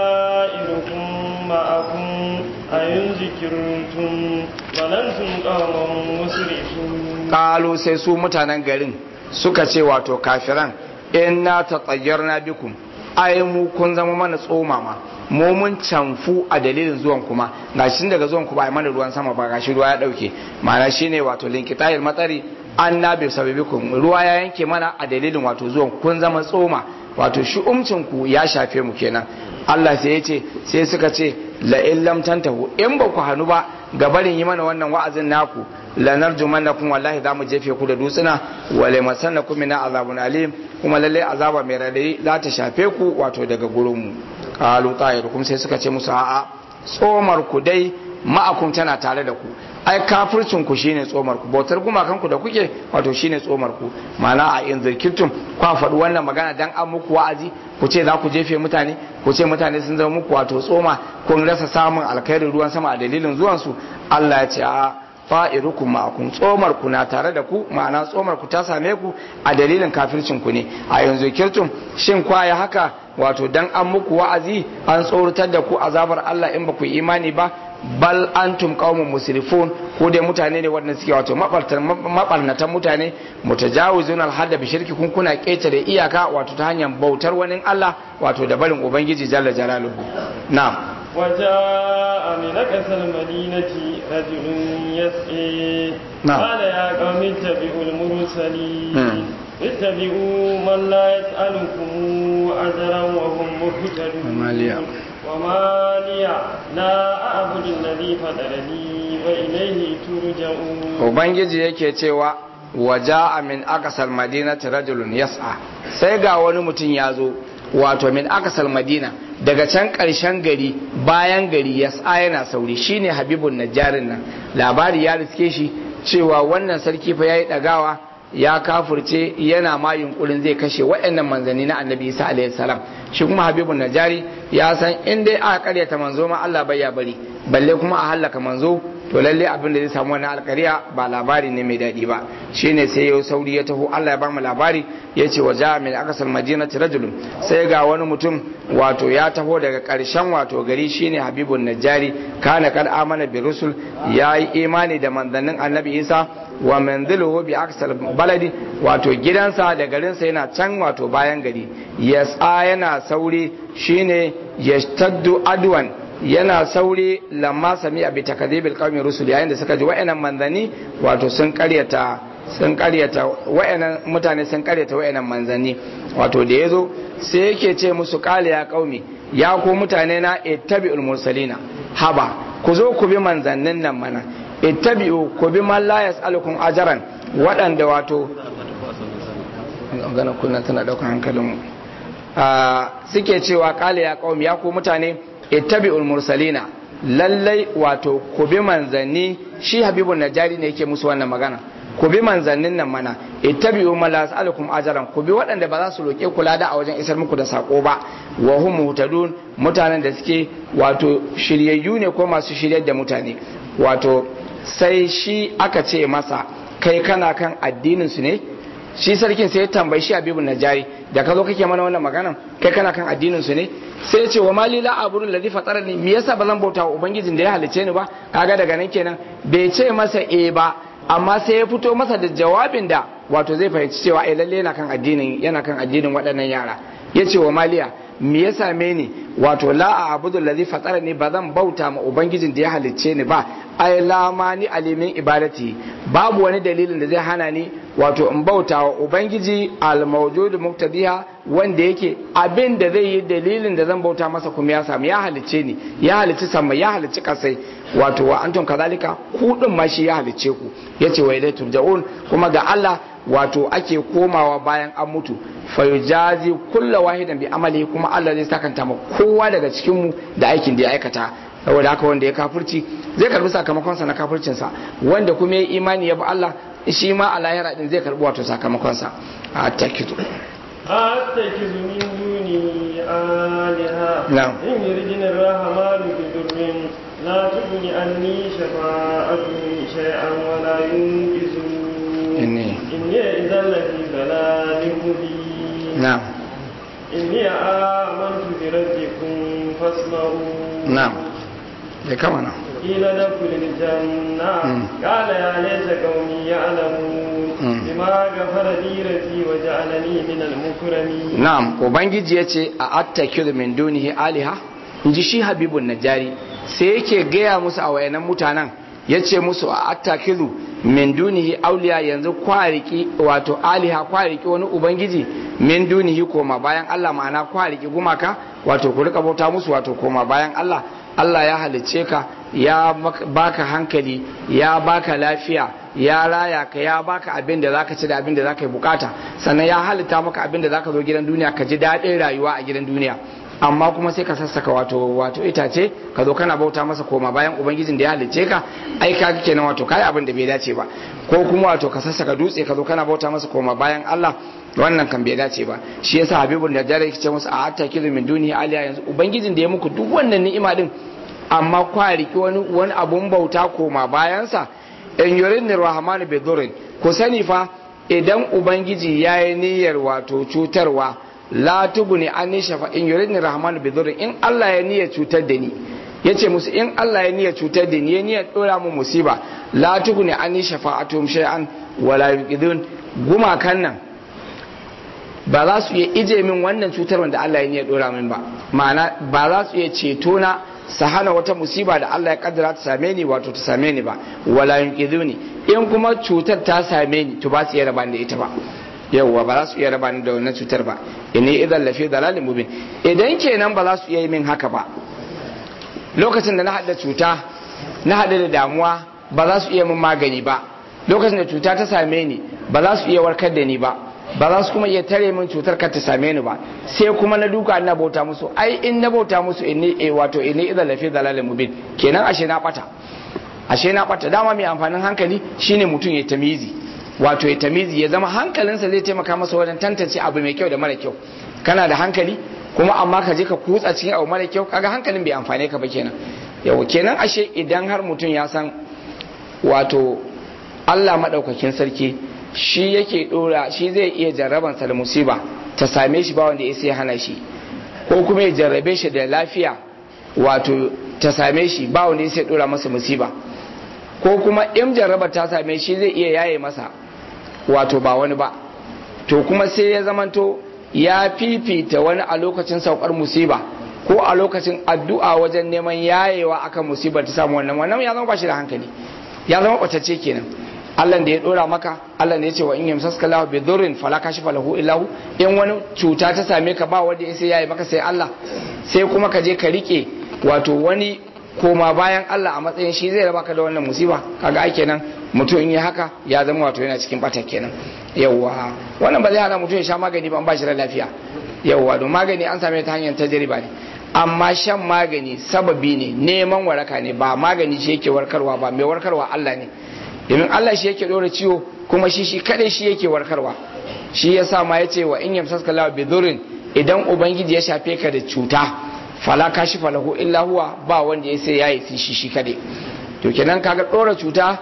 طائركم معكم أئن ذكرتم بل أنتم قوم مسرفون kalu sai su mutanen garin suka ce wato kafiran inna ta tsayar na bikum ai mu kun zama mana tsomama mu mun canfu a dalilin zuwan kuma gashi daga zuwan ku ba ai mana ruwan sama ba gashi ruwa ya dauke ma'ana shine wato linkitayil matsari an na bi sababikum ruwa ya yanke mana a dalilin wato zuwan kun zama tsoma wato shi umcin ku ya shafe mu kenan Allah sai ya ce sai suka ce la in lam tantahu in ba ku hanu ba ga barin yi mana wannan wa'azin naku lanarjumannakum wallahi za mu jefe ku da dutsuna wale masannakum min azabun alim kuma lalle azaba mai radai za ta shafe ku wato daga gurin mu qalu ta'irukum sai suka ce musu a'a tsomar ku dai ma'akum tana tare da ku ai kafircin ku shine tsomar ku bautar gumakan ku da kuke wato shine tsomar ku ma'ana a in zirkirtum kwa faɗi wannan magana dan an muku wa'azi ku ce za ku jefe mutane ku ce mutane sun zama muku wato tsoma kun rasa samun alkhairin ruwan sama a dalilin zuwansu Allah ya ce a fa'irukum ma'akum tsomar ku na tare da ku ma'ana tsomar ku ta same ku a dalilin kafircin ku ne a yanzu kirtum shin kwaya haka wato dan an muku wa'azi an tsoratar da ku azabar Allah in ba ku yi imani ba bal antum qaumun musrifun ko dai mutane ne wanda suke wato mabarnatan mutane mutajawizun alhadda bi shirki kun kuna ketare iyaka wato ta hanyar bautar wani Allah wato da barin ubangiji jalla jalaluhu na'am وجاء من أقصى المدينة رجل يسعي نعم. قال يا قوم اتبعوا المرسلين مم. اتبعوا من لا يسألكم أجرا وهم مهتدون وما لي وما لي لا أعبد الذي فطرني وإليه ترجعون ubangiji yake cewa waja min akasal madinati rajulun yas'a sai ga wani mutum ya zo wato min akasal madina daga can ƙarshen gari bayan gari yas'a yana sauri shine habibun najjarin nan labari ya riske shi cewa wannan sarki fa yayi dagawa ya kafurce yana ma yunkurin zai kashe waɗannan manzanni na annabi isa alaihi salam shi kuma habibun najari ya san in dai aka karyata manzo ma Allah bai ya bari balle kuma a hallaka manzo to lalle abin da zai samu wannan alkariya ba labari ne mai daɗi ba shine sai yau sauri ya taho Allah ya ba mu labari ya ce wa ja'a min aqsal madinati rajulun sai ga wani mutum wato ya taho daga ƙarshen wato gari shine habibun najjari kana kad amana bi rusul yayi imani da manzannin annabi isa wa manziluhu bi aqsal baladi wato gidansa da garinsa yana can wato bayan gari yasa yana sauri shine yashtaddu adwan yana sauri lamma sami abi takadibil qaumi rusul yayin da suka ji wa'annan manzanni wato sun karyata sun karyata wa'annan mutane sun karyata wa'annan manzanni wato da yazo sai yake ce musu qala ya qaumi ya ku mutane na ittabi'ul mursalina haba ku zo ku bi manzannin nan mana ittabi'u ku bi man la yas'alukum ajran waɗanda wato gana kuna tana daukan hankalin mu suke cewa qala ya qaumi ya ku mutane ittabi'ul mursalina lallai wato ku bi manzanni shi habibun najari ne yake musu wannan magana ku bi manzannin nan mana ittabi'u ma la as'alukum ajran ku bi waɗanda ba za su roke ku lada a wajen isar muku da sako ba wa hum muhtadun mutanen da suke wato shiryayyu ne ko masu shiryar da mutane wato sai shi aka ce masa kai kana kan addinin su ne shi sarkin sai ya tambayi shi habibun najari da ka zo kake mana wannan maganan kai kana kan addinin su ne sai ya ce wa mali la aburu ladhi fatarani me yasa ba zan bauta wa ubangijin da ya halice ni ba kaga daga nan kenan bai ce masa eh ba amma sai ya fito masa da jawabin da wato zai fahimci cewa eh lalle yana kan addinin yana kan addinin waɗannan yara ya ce wa maliya me ya same ni wato la a abudu ladhi fatarani ba zan bauta ma ubangijin da ya halicce ni ba ai la ma ni alimin ibadati babu wani dalilin da zai hana ni wato in bauta wa ubangiji al-mawjud muqtadiha wanda yake abin da zai yi dalilin da zan bauta masa kuma ya samu ya halicce ni ya halicci sama ya halicci kasai wato wa antum kazalika ku din ma shi ya halicce ku yace wa ilai turja'un kuma ga Allah wato ake komawa bayan an mutu fayujazi kulla wahidan bi amali kuma Allah zai sakanta ma kowa daga cikin mu da aikin da ya aikata saboda haka wanda ya kafirci zai karbi sakamakon sa na kafircin sa wanda kuma ya imani ya bi Allah shi ma a lahira din zai karbi wato sakamakon sa a takitu أتخذ من دوني آلهة نعم. إن يردني الرحمن بضر لا تغن عني شفاعتهم شيئا ولا ينقذون إني إني إذا لفي ضلال مبين na'am إني آمنت بربكم فاسمعون na'am ya kama nan قيل ادخل الجنة مم. قال يا ليت قومي يعلمون مم. بما غفر لي ربي وجعلني من المكرمين na'am ubangiji ya ce a attakiru min dunihi aliha in ji shi habibun najari sai yake gaya musu a wayanan mutanen ya ce musu a attakiru min dunihi auliya yanzu kwariki wato aliha kwariki wani ubangiji min dunihi koma bayan Allah ma'ana kwariki gumaka wato ku rika bauta musu wato koma bayan Allah Allah ya halicce ka ya mak- baka hankali ya baka lafiya ya raya ka ya baka abin da zaka ci da abin da zaka yi bukata sannan ya halitta maka abin da zaka zo gidan duniya ka ji daɗin rayuwa a gidan duniya amma kuma sai ka sassaka wato wato itace ka zo kana bauta masa koma bayan ubangijin da ya halicce ka ai ka kenan wato kai abin da bai dace ba ko kuma wato ka sassaka dutse ka zo kana bauta masa koma bayan Allah wannan kan bai dace ba shi yasa habibun da jare yake ce musu a hatta kizu min duniya aliya yanzu ubangijin da ya muku duk wannan ni'ima din amma kwa riki wani wani abun bauta koma bayansa in yurin rahmanu bi dhurrin ku sani fa idan ubangiji ya yi niyyar wato cutarwa la tuguni an shafa in yurin rahmanu bi dhurrin in Allah ya niyyar cutar da ni yace musu in Allah ya niyyar cutar da ni ya niyyar dora mu musiba la tuguni an shafa'atum shay'an wala yuqidun gumakan nan ba za su iya ije min wannan cutar wanda Allah ya niyyar dora min ba ma'ana ba za su iya ceto na su hana wata musiba da Allah ya kaddara ta same ni wato ta same ni ba wala yunqiduni in kuma cutar ta same ni to ba su iya raba ni da ita ba yawwa ba za su iya raba ni da wannan cutar ba inni idan lafi dalalin mubin idan kenan ba za su iya yi min haka ba lokacin da na hada cuta na hada da damuwa ba za su iya min magani ba lokacin da cuta ta same ni ba za su iya warkar da ni ba ba za su kuma iya tare min cutar ka ta same ni ba sai kuma na duka na bauta musu ai in na bauta musu inni eh, wato inni idan lafi dalalin mubin kenan ashe na bata ashe na bata dama mai amfanin hankali shine mutum ya tamizi wato ya tamizi ya zama hankalinsa zai taimaka masa wajen tantance abu mai kyau da mara kyau kana da hankali kuma amma ka je ka kutsa cikin abu mara kyau kaga hankalin bai amfane ka ba kenan yau kenan ashe idan har mutum ya san wato Allah maɗaukakin sarki shi yake ɗora shi zai iya jarrabansa da musiba ta same shi ba wanda ya sai hana shi ko kuma ya jarrabe shi da lafiya wato ta same shi ba wanda ya sai ɗora masa musiba ko kuma in jarrabar ta same shi zai iya yaye masa wato ba wani ba to kuma sai ya zamanto ya fifita wani a lokacin saukar musiba ko a lokacin addu'a wajen neman yayewa akan musibar ta samu wannan wannan ya zama ba shi da hankali ya zama ɓatacce kenan Allah da ya dora maka Allah da ya ce wa in yamsaska lahu bi dhurrin fala kashifa lahu illa hu in wani cuta ta same ka ba wanda ya sai yayi maka sai Allah sai kuma ka je ka rike wato wani koma bayan Allah a matsayin shi zai raba ka da wannan musiba kaga ai kenan mutum in yi haka ya zama wato yana cikin bata kenan yawwa wannan ba zai hana mutum ya sha magani ba an ba shi da lafiya yawwa don magani an same ta hanyar tajriba ne amma shan magani sababi ne neman waraka ne ba magani shi yake warkarwa ba mai warkarwa Allah ne domin Allah shi yake dora ciwo kuma shi shi kadai shi yake warkarwa shi yasa ma yace wa in yamsaska lahu bi dhurrin idan ubangiji ya shafe ka da cuta fala kashifa lahu illa huwa ba wanda ya sai yayi shi shi kadai to kenan kaga dora cuta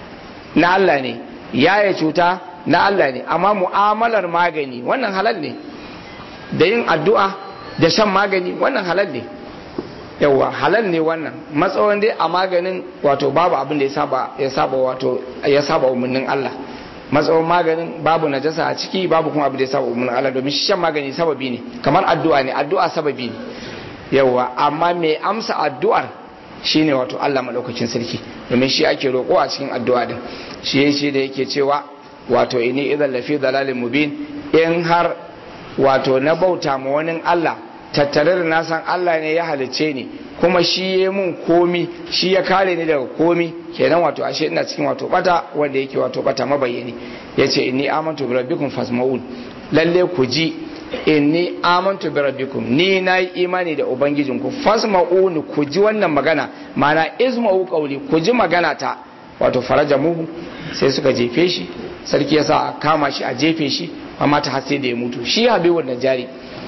na Allah ne yaye cuta na Allah ne amma mu'amalar magani wannan halal ne da yin addu'a da shan magani wannan halal ne yawa halal ne wannan matsawon dai a maganin wato babu abin da ya saba ya saba wato ya saba umarnin Allah matsawon maganin babu najasa a ciki babu kuma abin da ya saba umarnin Allah domin shan magani sababi ne kamar addu'a ne addu'a sababi ne yawa amma mai amsa addu'ar shine wato Allah madaukakin sarki domin shi ake roƙo a cikin addu'a din shi shi da yake cewa wato ini idan lafi dalalin mubin in har wato na bauta ma wani Allah tattare da nasan Allah ne ya halicce ni kuma shi ya mun komi shi ya kare ni daga komi kenan wato ashe ina cikin wato bata wanda yake wato bata mabayyani yace inni amantu bi rabbikum fasma'un lalle ku ji inni amantu bi rabbikum ni nayi imani da ubangijinku fasma'un ku ji wannan magana mana izma'u qawli ku ji magana ta wato faraja muhu sai suka jefe shi sarki yasa a kama shi a jefe shi amma ta har sai da ya mutu shi habibun najari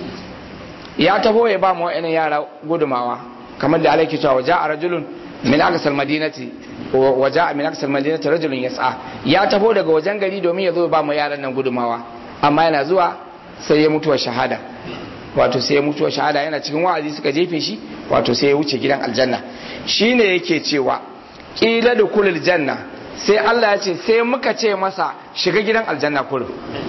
ya taho ya ba mu wa'annan yara gudumawa kamar da alaiki cewa waja a rajulun min aksal madinati waja min aksal madinati rajulun yas'a ya taho daga wajen gari domin ya zo ba mu yaran nan gudumawa amma yana zuwa sai ya mutuwa shahada wato sai ya mutuwa shahada yana cikin wa'azi suka jefe shi wato sai ya wuce gidan aljanna shine yake cewa kila da kulul janna sai Allah ya ce sai muka ce masa shiga gidan aljanna kurum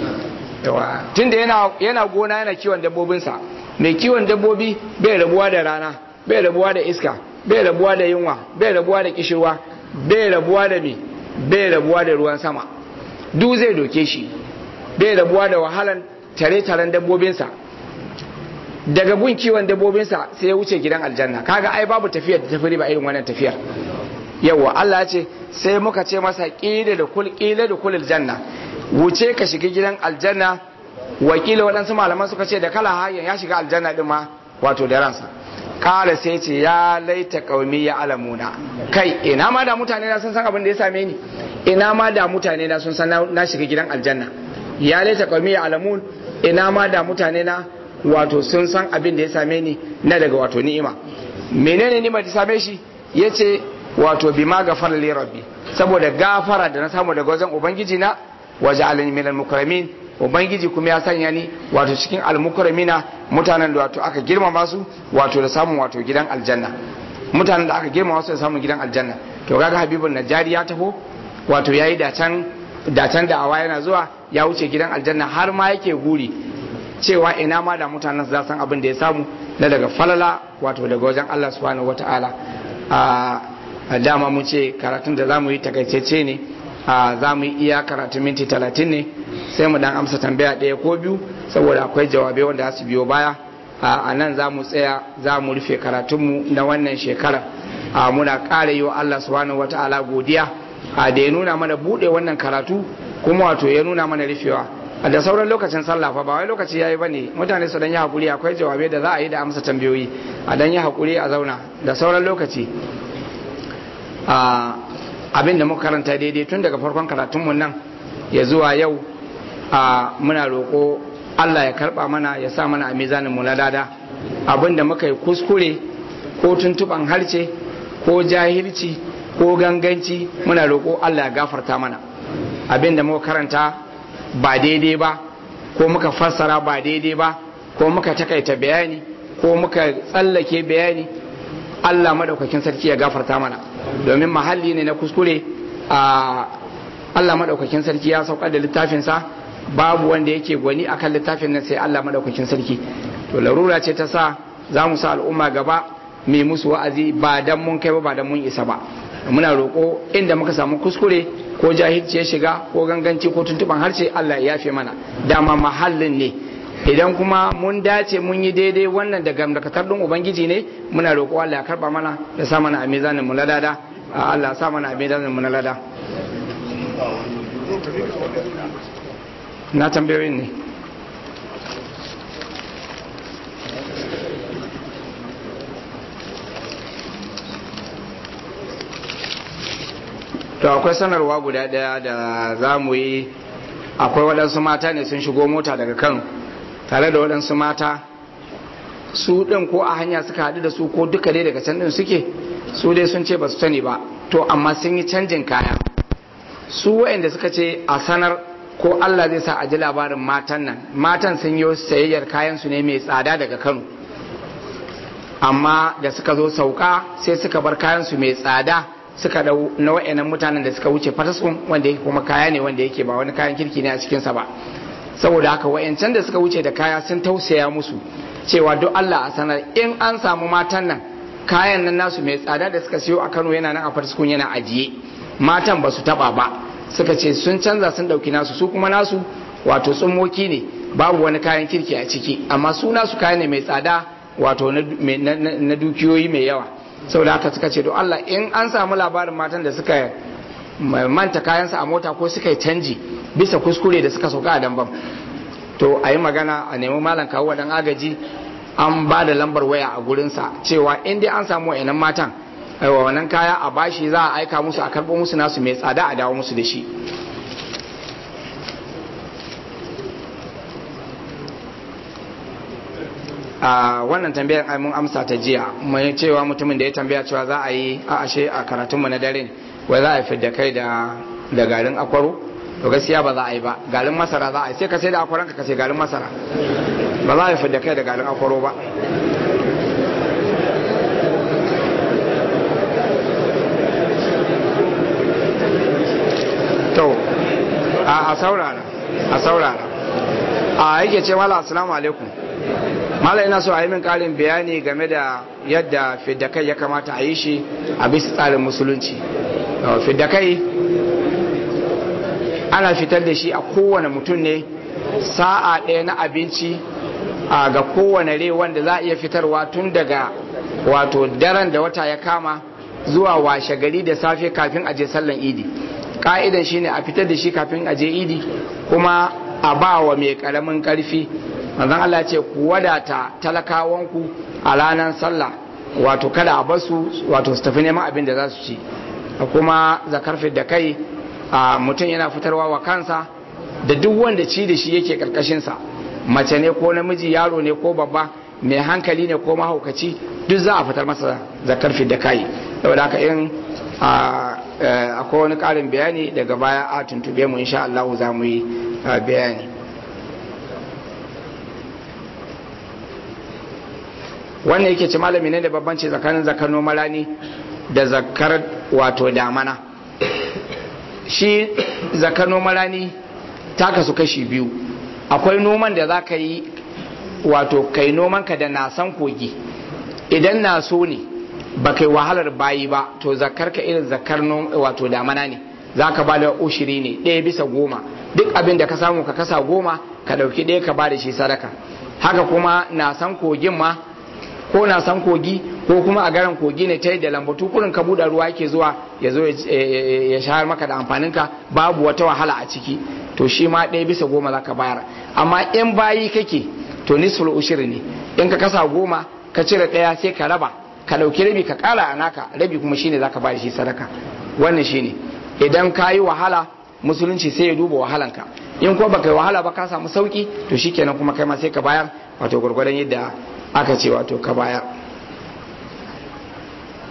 tunda yana yana gona yana kiwon dabbobinsa mai kiwon dabbobi bai rabuwa da rana bai rabuwa da iska bai rabuwa da yunwa bai rabuwa da kishirwa bai rabuwa da me bai rabuwa da ruwan sama duk zai doke shi bai rabuwa da wahalan tare-taren dabbobinsa daga gun kiwon dabbobinsa sai ya wuce gidan aljanna kaga ai babu tafiyar da tafi ba irin wannan tafiyar yawa Allah ya ce sai muka ce masa ƙila da kul ƙila da kulil janna wuce ka shiga gidan aljanna wakila waɗansu malaman suka ce da kala hayan ya shiga aljanna din ma wato da ransa kala sai ce ya laita qaumi ya alamuna kai ina ma da mutane na sun san abin da ya same ni ina ma da mutane na sun san na shiga gidan aljanna ya laita qaumi ya alamun ina ma da mutane na wato sun san abin da ya same ni na daga wato ni'ima menene ni'ima ta same shi yace wato bima gafara li rabbi saboda gafara da na samu daga wajen ubangiji na waje alani minal mukramin ubangiji kuma ya sanya ni wato cikin almukramina mutanen da wato aka girmama su wato da samun wato gidan aljanna mutanen da aka girmama su da samun gidan aljanna to kaga habibun najari ya taho wato yayi dacan dacan da awa yana zuwa ya wuce gidan aljanna har ma yake guri cewa ina ma da mutanen za san abin da ya samu na daga falala wato daga wajen Allah subhanahu wataala a dama mu ce karatun da zamu yi takaitacce ne za mu yi iya karatun minti talatin ne sai mu dan amsa tambaya ɗaya ko biyu saboda akwai jawabai wanda za su biyo baya a nan za mu tsaya za mu rufe karatunmu na wannan shekara muna ƙara yi wa Allah subhanahu wata'ala godiya da ya nuna mana buɗe wannan karatu kuma wato ya nuna mana rufewa da sauran lokacin sallah fa ba wai lokaci yayi bane mutane su dan yi hakuri akwai jawabai da za a yi da amsa tambayoyi a dan yi hakuri a zauna da sauran lokaci abin da muka karanta daidai tun daga farkon karatunmu nan ya zuwa yau a muna roƙo Allah ya karɓa mana ya sa mana a mizanin mu na lada abin da muka yi kuskure ko tuntuban harce ko jahilci ko ganganci muna roƙo Allah ya gafarta mana abin da muka karanta ba daidai ba ko muka fassara ba daidai ba ko muka takaita bayani ko muka tsallake bayani Allah madaukakin sarki ya gafarta mana domin mahalli ne na kuskure a Allah madaukakin sarki ya saukar da littafinsa babu wanda yake gwani akan littafin nan sai Allah madaukakin sarki to larura ce ta sa za mu sa al'umma gaba mai musu wa'azi ba dan mun kai ba ba dan mun isa ba muna roƙo inda muka samu kuskure ko jahilci ya shiga ko ganganci ko tuntuban harshe Allah ya yafe mana dama mahallin ne idan kuma mun dace mun yi daidai wannan da gamdakatar ɗin ubangiji ne muna roƙo Allah ya karba mana ya sa mana a mizanin mu ladada Allah ya sa mana a mizanin mu na lada na tambayoyin ne to akwai sanarwa guda daya da za mu yi akwai waɗansu mata ne sun shigo mota daga kano tare da waɗansu mata su ɗin ko a hanya suka haɗu da su ko duka dai daga can ɗin suke su dai sun ce ba su sani ba to amma sun yi canjin kaya su waɗanda suka ce a sanar ko Allah zai sa a ji labarin matan nan matan sun yi sayayyar kayan su ne mai tsada daga kano amma da suka zo sauka sai suka bar kayan su mai tsada suka dau na wa'annan mutanen da suka wuce fataskun wanda yake kuma kaya ne wanda yake ba wani kayan kirki ne a cikinsa ba saboda haka wa'ancan da suka wuce da kaya sun tausaya musu cewa duk Allah a sanar in an samu matan nan kayan nan nasu mai tsada da suka siyo a Kano yana nan a fataskun yana ajiye matan ba su taba ba suka ce sun canza sun dauki nasu su kuma nasu wato tsummoki ne babu wani kayan kirki a ciki amma su nasu kaya ne mai tsada wato na dukiyoyi mai yawa saboda haka suka ce to Allah in an samu labarin matan da suka manta kayansa a mota ko suka yi canji bisa kuskure da suka sauka a dambam to a yi magana a nemi malam kawo dan agaji an ba da lambar waya a gurinsa cewa in dai an samu wa'annan matan aiwa wannan kaya a bashi za a aika musu a karɓo musu nasu mai tsada a dawo musu da shi a wannan tambayar ai mun amsa ta jiya mai cewa mutumin da ya tambaya cewa za a yi a ashe a karatunmu na dare wai za a fi da kai da da garin akwaro to gaskiya ba za a yi ba garin masara za a yi sai ka sai da akwaranka ka sai garin masara ba za a yi fi da kai da garin akwaro ba to a saurara a saurara a yake ce mala assalamu alaikum mala ina so a yi min karin bayani game da yadda fiddakai ya kamata a yi shi a bisa tsarin musulunci fiddakai ana fitar da shi a kowane mutum ne sa'a ɗaya na abinci a ga kowane rai wanda za a iya fitarwa tun daga wato daren da wata ya kama zuwa washe gari da safe kafin aje sallan idi ka'idan shine a fitar da shi kafin aje idi kuma a ba wa mai karamin karfi manzon Allah ce ku wadata talakawanku a ranar sallah wato kada a basu wato su tafi neman abin da za su ci kuma zakar da kai a mutum yana fitarwa wa kansa da duk wanda ci da shi yake karkashinsa mace ne ko namiji yaro ne ko babba mai hankali ne ko mahaukaci duk za a fitar masa zakar da kai saboda haka in akwai wani karin bayani daga baya a tuntube mu insha Allah za mu yi bayani wannan yake ci malami ne da babbanci tsakanin zakar nomalani da zakar wato damana shi zakar nomalani ta kasu kashi biyu akwai noman da za ka yi wato kai nomanka da nasan kogi idan na so ne ba kai wahalar bayi ba to zakar ka irin zakar wato damana ne za ka ba da ushiri ne ɗaya bisa goma duk abin da ka samu ka kasa goma ka ɗauki ɗaya ka ba da shi sadaka haka kuma na san kogin ma ko na san kogi ko kuma a garan kogi ne ta yadda lambatu kurin ka buɗe ruwa yake zuwa ya zo ya shahar maka da amfaninka babu wata wahala a ciki to shi ma ɗaya bisa goma za ka bayar amma in bayi kake to nisful ushiri ne in ka kasa goma ka cire ɗaya sai ka raba ka ɗauki rabi ka ƙara a naka rabi kuma shine za ka ba da shi sadaka wannan shine idan ka yi wahala musulunci sai ya duba wahalanka in kuma baka yi wahala ba ka samu sauki to shikenan kuma kai ma sai ka bayar wato gwargwadon yadda aka ce wato ka bayar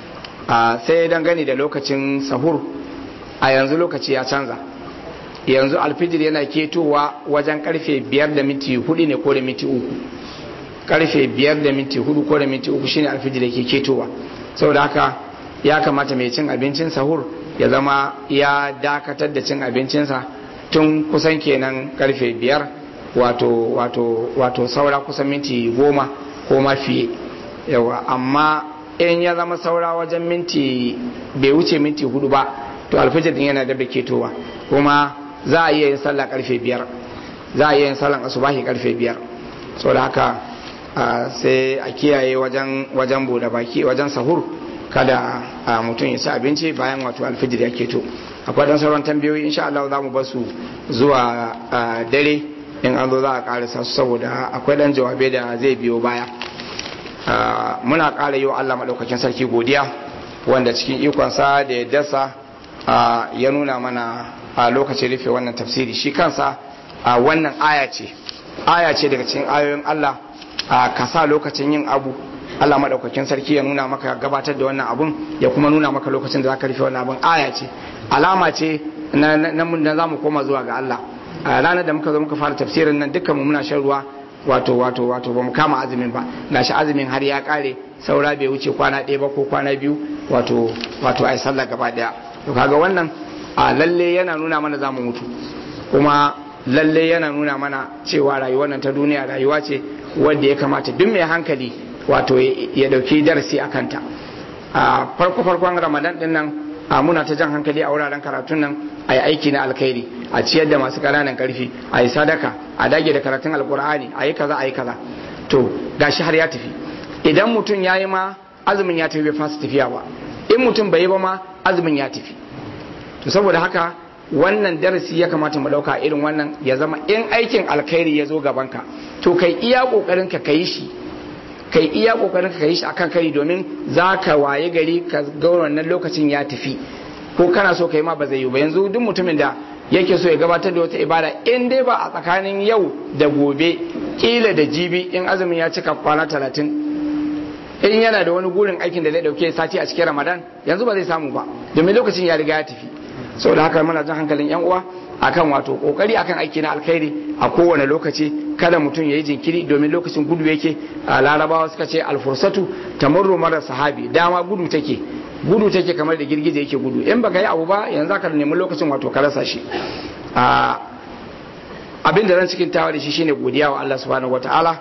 sai dangane da lokacin sahur a yanzu lokaci ya canza yanzu alfijir yana ketowa wajen karfe biyar da minti hudu ne ko da minti uku karfe biyar da minti hudu ko da minti uku shine alfijir yake ketowa saboda haka ya kamata mai cin abincin sahur ya zama ya dakatar da cin abincinsa tun kusan kenan karfe biyar wato wato wato saura kusan minti goma ko ma fiye yawa amma in ya zama saura wajen minti bai wuce minti hudu ba to alfijir din yana da ketowa kuma za a iya yin sallah karfe biyar za a iya yin sallan asubahi karfe biyar saboda haka sai a kiyaye wajen wajen bude baki wajen sahur kada mutum ya ci abinci bayan wato alfijir ya keto akwai dan sauran tambayoyi insha Allah za mu ba su zuwa dare in an zo za a karasa su saboda akwai dan jawabai da zai biyo baya muna ƙara yi wa Allah maɗaukakin sarki godiya wanda cikin ikonsa da ya dasa ya nuna mana a lokacin rufe wannan tafsiri shi kansa wannan aya ce aya ce daga cikin ayoyin Allah ka sa lokacin yin abu Allah maɗaukakin sarki ya nuna maka gabatar da wannan abun ya kuma nuna maka lokacin da za ka rufe wannan abun aya ce alama ce na za mu koma zuwa ga Allah ranar da muka zo muka fara tafsirin nan dukkan mu muna shan ruwa wato wato wato ba mu kama azumin ba gashi azumin har ya kare saura bai wuce kwana ɗaya ba ko kwana biyu wato wato ai sallah gaba daya to kaga wannan a lalle yana nuna mana zamu mutu kuma lalle yana nuna mana cewa rayuwar nan ta duniya rayuwa ce wanda ya kamata duk mai hankali wato ya dauki darasi a kanta a farko farkon ramadan din nan a muna ta jan hankali a wuraren karatun nan a yi aiki na alkhairi a ciyar da masu ƙananan karfi a yi sadaka a dage da karatun alkur'ani a yi kaza a yi kaza to gashi har ya tafi idan mutum ya yi ma azumin ya tafi bai fasa tafiya ba in mutum bai yi ba ma azumin ya tafi to saboda haka wannan darasi ya kamata mu ɗauka irin wannan ya zama in aikin alkhairi ya zo gabanka to kai iya ƙoƙarin ka yi shi kai iya kokarin ka yi shi akan kari domin za ka waye gari ka ga wannan lokacin ya tafi ko kana so kai ma ba zai yi ba yanzu duk mutumin da yake so ya gabatar da wata ibada in dai ba a tsakanin yau da gobe kila da jibi in azumin ya cika kwana talatin in yana da wani gurin aikin da zai dauke sati a cikin ramadan yanzu ba zai samu ba domin lokacin ya riga ya tafi saboda haka muna jan hankalin yan uwa akan wato kokari akan aiki na alkhairi a kowane lokaci kada mutum ya yi jinkiri domin lokacin gudu yake a larabawa suka ce alfursatu tamurru mara sahabi dama gudu take gudu take kamar da girgije yake gudu in baka yi abu ba yanzu ka nemi lokacin wato ka rasa shi abin da ran cikin tawa da shi shine godiya wa Allah subhanahu wataala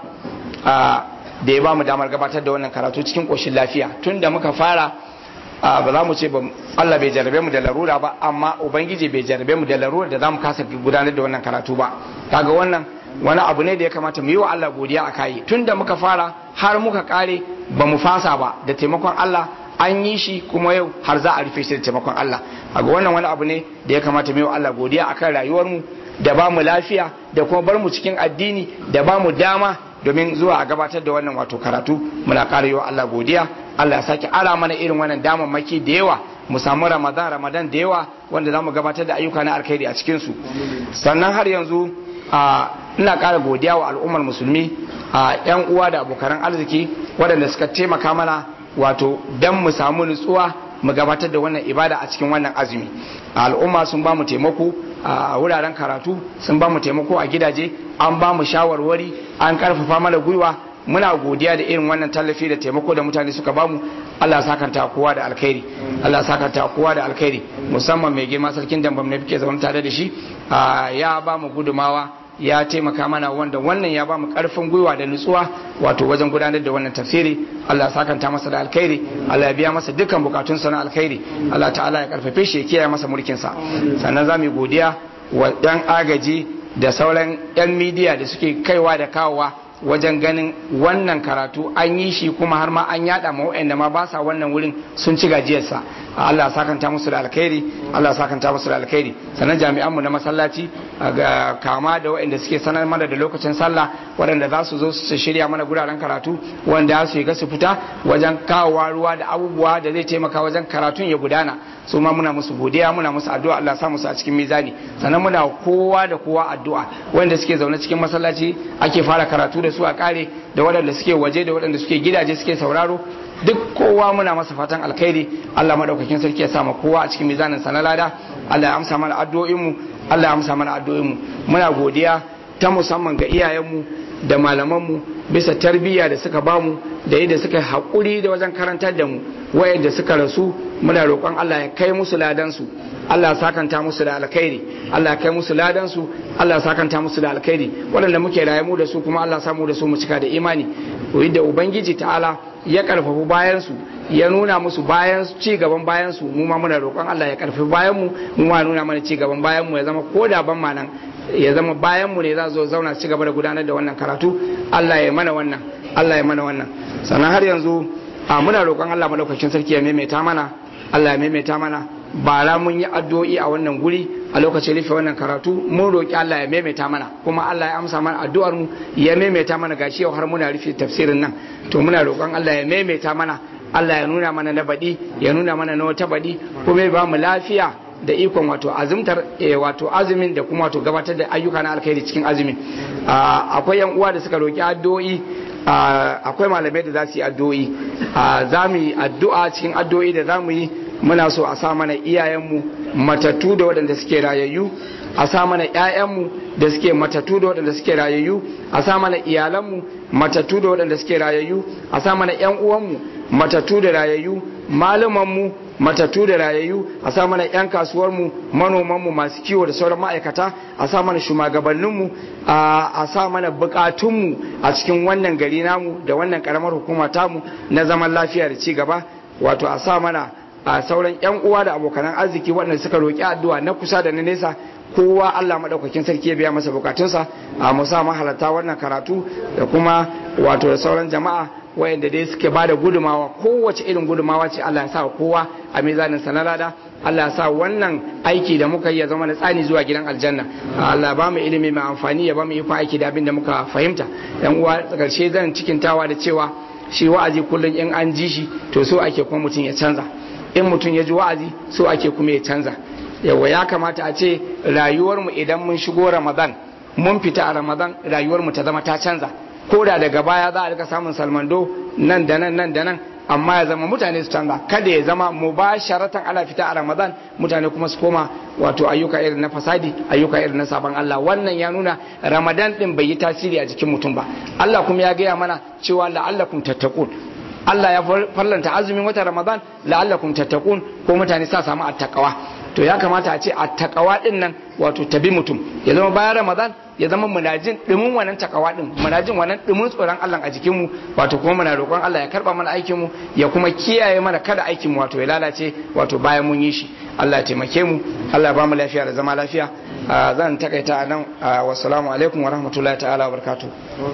da ya ba mu damar gabatar da wannan karatu cikin koshin lafiya tun da muka fara ba za mu ce Allah bai jarabe mu da larura ba amma ubangiji bai jarabe mu da larura da za mu kasa gudanar da wannan karatu ba kaga wannan wani abu ne da ya kamata mu yi wa Allah godiya a kayi tun da muka fara har muka kare ba mu fasa ba da taimakon Allah an yi shi kuma yau har za a rufe shi da taimakon Allah kaga wannan wani abu ne da ya kamata mu yi wa Allah godiya akan rayuwar mu da ba mu lafiya da kuma bar mu cikin addini da ba mu dama domin zuwa a gabatar da wannan wato karatu muna ƙara yi wa Allah godiya Allah ya sake ara mana irin wannan damammaki da yawa mu samu ramadan ramadan da yawa wanda za mu gabatar da ayyuka na alkhairi a cikinsu sannan har yanzu ina ƙara godiya wa al'ummar musulmi a yan uwa da abokan arziki waɗanda suka taimaka mana wato dan mu samu nutsuwa mu gabatar da wannan ibada a cikin wannan azumi al'umma sun ba mu taimako a wuraren karatu sun ba mu taimako a gidaje an ba mu shawarwari an karfafa mana gwiwa muna godiya da irin wannan tallafi da taimako da mutane suka bamu Allah sakanta kowa da alkhairi Allah sakanta kowa da alkhairi musamman mai girma sarkin dambam ne fike zaman tare da shi ya ba mu gudumawa ya taimaka mana wanda wannan ya ba mu karfin gwiwa da nutsuwa wato wajen gudanar da wannan tafsiri Allah sakanta masa da alkhairi Allah ya biya masa dukkan bukatunsa na alkhairi Allah ta'ala ya karfafe shi ya kiyaye masa mulkin sa sannan za mu godiya wa yan agaji da sauran yan midiya da suke kaiwa da kawowa wajen ganin wannan karatu an yi shi kuma har ma an yada ma waɗanda ma ba sa wannan wurin sun ci gajiyarsa Allah sakanta musu da alkhairi Allah sakanta musu da alkhairi sannan jami'anmu na masallaci ga kama da waɗanda suke sanar mana da lokacin sallah waɗanda za su zo su shirya mana guraren karatu wanda su ga su fita wajen kawowa ruwa da abubuwa da zai taimaka wajen karatun ya gudana su ma muna musu godiya muna musu addu'a Allah sa musu a cikin mizani sannan muna kowa da kowa addu'a wanda suke zaune cikin masallaci ake fara karatu da su a kare da waɗanda suke waje da waɗanda suke gidaje suke sauraro duk kowa muna masa fatan alkhairi Allah madaukakin sarki ya sama kowa a cikin mizanin sa na lada Allah ya amsa mana addu'o'in mu Allah ya amsa mana addu'o'in mu muna godiya ta musamman ga iyayen mu da malaman mu bisa tarbiyya da suka bamu da yadda suka haƙuri da wajen karantar da mu wayanda suka rasu muna roƙon Allah ya kai musu ladan su Allah ya sakanta musu da alkhairi Allah ya kai musu ladan su Allah ya sakanta musu da alkhairi waɗanda muke raye mu da su kuma Allah ya samu da su mu cika da imani da ubangiji ta'ala ya karfafu bayan su ya nuna musu bayan ci gaban bayan su mu ma muna roƙon Allah ya karfafi bayan mu mu ma nuna mana ci gaban bayan mu ya zama ko da ban ma nan ya zama bayan mu ne za zo zauna ci gaba da gudanar da wannan karatu Allah ya mana wannan Allah ya mana wannan sannan har yanzu a muna roƙon Allah madaukakin sarki ya maimaita mana Allah ya maimaita mana bara mun yi addu'o'i a wannan guri a lokacin rufe wannan karatu mun roƙi Allah ya maimaita mana kuma Allah ya amsa mana addu'ar mu ya maimaita mana gashi yau har muna rufe tafsirin nan to muna roƙon Allah ya maimaita mana Allah ya nuna mana na baɗi ya nuna mana na wata baɗi kuma ya ba mu lafiya da ikon wato azumtar wato azumin da kuma wato gabatar da ayyuka na alkhairi cikin azumin akwai yan uwa da suka roƙi addu'o'i akwai malamai da za su yi addu'o'i za mu yi addu'a cikin addu'o'i da za mu yi muna so a sa mana iyayenmu matattu da waɗanda suke rayayyu a sa mana ƴaƴanmu da suke matattu da waɗanda suke rayayyu a sa mana iyalanmu matattu da waɗanda suke rayayyu a sa mana ƴan uwanmu matattu da rayayyu malumanmu matattu da rayayyu a sa mana ƴan kasuwarmu manomanmu masu kiwo da sauran ma'aikata a sa mana shugabanninmu a sa mana bukatunmu a cikin wannan gari namu da wannan karamar hukuma tamu na zaman lafiya da ci gaba wato a sa mana a sauran yan uwa da abokanan arziki waɗanda suka roƙi addu'a na kusa da na nesa kowa Allah madaukakin sarki ya biya masa bukatunsa a musa mahalarta wannan karatu da kuma wato da sauran jama'a wayanda dai suke ba da gudumawa kowace irin gudumawa ce Allah ya sa kowa a mizanin sanarada Allah ya sa wannan aiki da muka yi ya zama na tsani zuwa gidan aljanna Allah ya ba mu ilimi mai amfani ya ba mu iko aiki da abin da muka fahimta yan uwa karshe zan cikintawa da cewa shi wa'azi kullum in an ji shi to so ake kuma mutum ya canza in mutum ya ji wa'azi so ake kuma ya canza yawa ya kamata a ce rayuwarmu idan mun shigo ramadan mun fita a ramadan rayuwarmu ta zama ta canza ko da daga baya za a rika samun salmando nan da nan nan da nan amma ya zama mutane su canza kada ya zama mubasharatan ala fita a ramadan mutane kuma su koma wato ayyuka irin na fasadi ayyuka irin na sabon Allah wannan ya nuna ramadan din bai yi tasiri a jikin mutum ba Allah kuma ya gaya mana cewa la'allakum tattaqun Allah ya farlanta azumin wata Ramadan la'allakum tattaqun ko mutane sa samu attaqwa to ya kamata a ce attaqwa din nan wato tabi mutum ya zama bayan Ramadan ya zama muna jin dumin wannan takawa din muna jin wannan dumin tsoron Allah a jikin mu wato kuma muna roƙon Allah ya karba mana aikin mu ya kuma kiyaye mana kada aikin mu wato ya lalace wato bayan mun yi shi Allah ya taimake mu Allah ya ba mu lafiya da zama lafiya zan takaita nan wassalamu alaikum wa rahmatullahi ta'ala wa barakatuh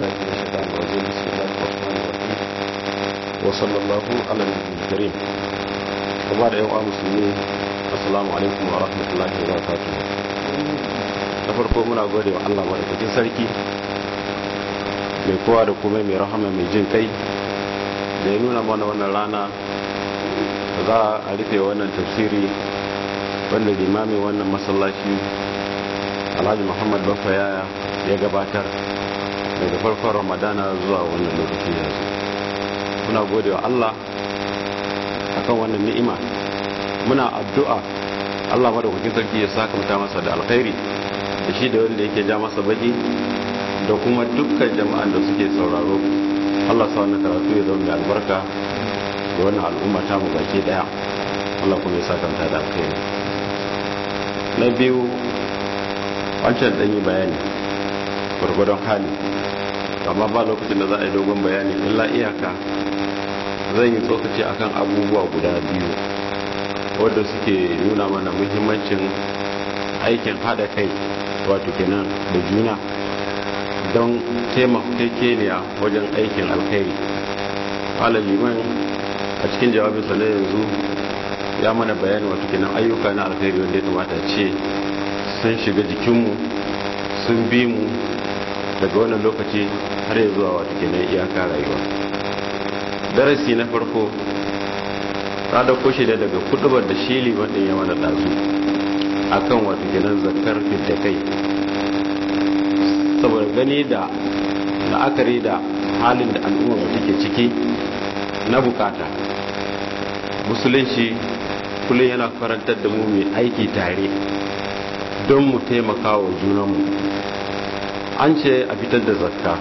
وصلى الله على النبي الكريم وبعد أيها المسلمين السلام عليكم ورحمة الله وبركاته da farko muna gode wa Allah madaukakin sarki mai kowa da kuma mai rahama mai jin kai da ya nuna mana wannan rana da za a rufe wannan tafsiri wanda limamin wannan masallaci alhaji muhammad bafa yaya ya gabatar daga farkon ramadana zuwa wannan lokaci yanzu muna gode wa Allah akan wannan ni'ima muna addu'a Allah madaukakin sarki ya sakamta masa da alkhairi da shi da wanda yake ja masa baki da kuma dukkan jama'an da suke sauraro Allah sa wannan karatu ya zama mai albarka da wannan al'umma ta mu baki daya Allah kuma ya sakamta da alkhairi na biyu wancan dan yi bayani gwargwadon hali amma ba lokacin da za a yi dogon bayani illa iyaka zan yi tsokaci akan abubuwa guda biyu wadda suke nuna mana muhimmancin aikin hada kai wato kenan da juna don taimakekeniya wajen aikin alkhairi liman a cikin jawabinsa na yanzu ya mana bayani wato kenan ayyuka na alkhairi wanda ya kamata ce sun shiga jikinmu sun bi mu daga wannan lokaci har ya zuwa wata kenan iyaka rayuwa darasi na farko ta dauko shi da daga kudubar da shi liman din ya mana dazu akan wata kenan zakar da kai saboda gani da la'akari da halin da al'ummar mu take ciki na bukata musulunci kullum yana karantar da mu mai aiki tare don mu taimaka wa junanmu an ce a fitar da zakka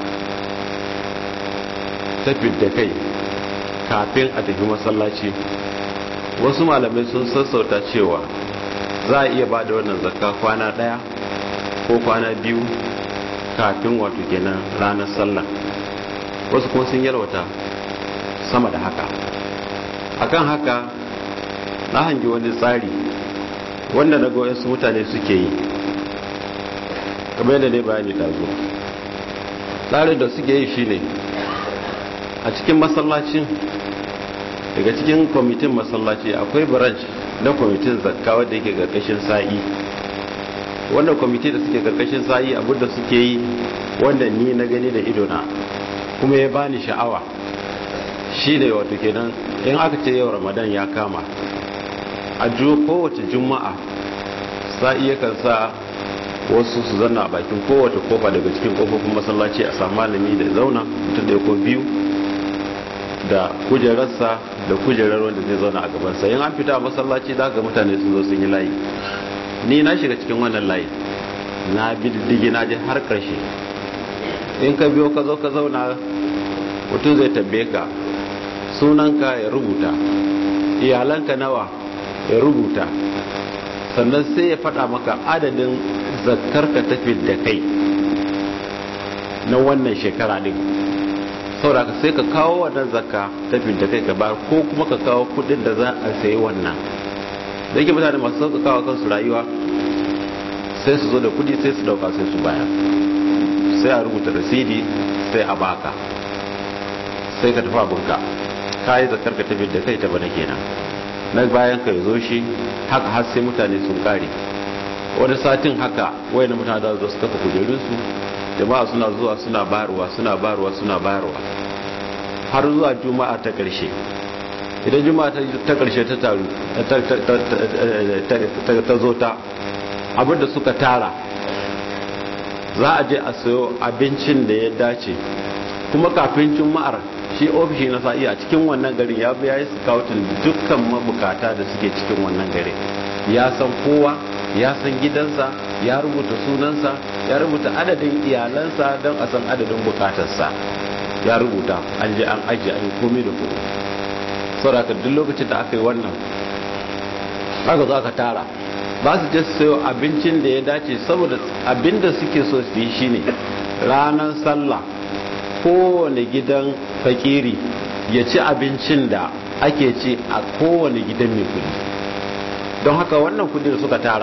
tafi da kai kafin a tafi masallaci wasu malamai sun sassauta cewa za a iya ba da wannan zakka kwana daya ko kwana biyu kafin wato kenan ranar sallah wasu kuma sun yalwata sama da haka akan haka na hangi wani tsari wanda na ga wasu mutane suke yi kamar yadda ne bayani ɗazu tsarin da suke yi shine a cikin masallacin daga cikin kwamitin masallaci akwai branch na kwamitin zakka wadda yake karkashin sa'i wanda kwamiti da suke karkashin sa'i abinda suke yi wanda ni na gani da idona kuma ya bani sha'awa shi ne wato kenan in aka ce yau ramadan ya kama a kowace juma'a sa'i yakan sa wasu su zanna a bakin kowace kofa daga cikin kofofin masallaci a samu malami da zauna mutum da ko biyu da kujerarsa da kujerar wanda zai zauna a gabansa yin an fita a masallaci za ga mutane sun zo sun yi layi ni na shiga cikin wannan layi na bi diddigi na je har karshe in ka biyo ka zo ka zauna mutum zai tambaye ka sunanka ya rubuta iyalanka nawa ya rubuta sannan sai ya faɗa maka adadin zakkar ka tafi da kai na wannan shekara din saboda ka sai ka kawo wannan zakka tafi da kai ka ba ko kuma ka kawo kudin da za a sayi wannan da yake mutane masu sauƙaƙawa kansu rayuwa sai su zo da kudi sai su dauka sai su baya sai a rubuta rasidi sai a baka sai ka tafi abinka ka yi zakar ka tafi da kai ta bana kenan na bayan ka zo shi haka har sai mutane sun kare wani satin haka wayan mutane da su kafa kujerunsu jama'a suna zuwa suna bayarwa suna bayarwa suna bayarwa har zuwa juma'a ta ƙarshe idan juma'a ta ƙarshe ta taru ta zo ta abinda suka tara za a je a sayo abincin da ya dace kuma kafin juma'ar shi ofishi na sa'i a cikin wannan garin ya biya yi scouting dukkan mabukata da suke cikin wannan garin ya san kowa ya san gidansa ya rubuta sunansa ya rubuta adadin iyalansa don a san adadin bukatarsa ya rubuta an je an ajiye an yi komai da komai saboda duk lokacin da aka yi wannan aka zo aka tara ba su je sayo abincin da ya dace saboda abin da suke so su yi shine ranar sallah kowane gidan fakiri ya ci abincin da ake ci a kowane gidan mai kudi don haka wannan kudi da suka tara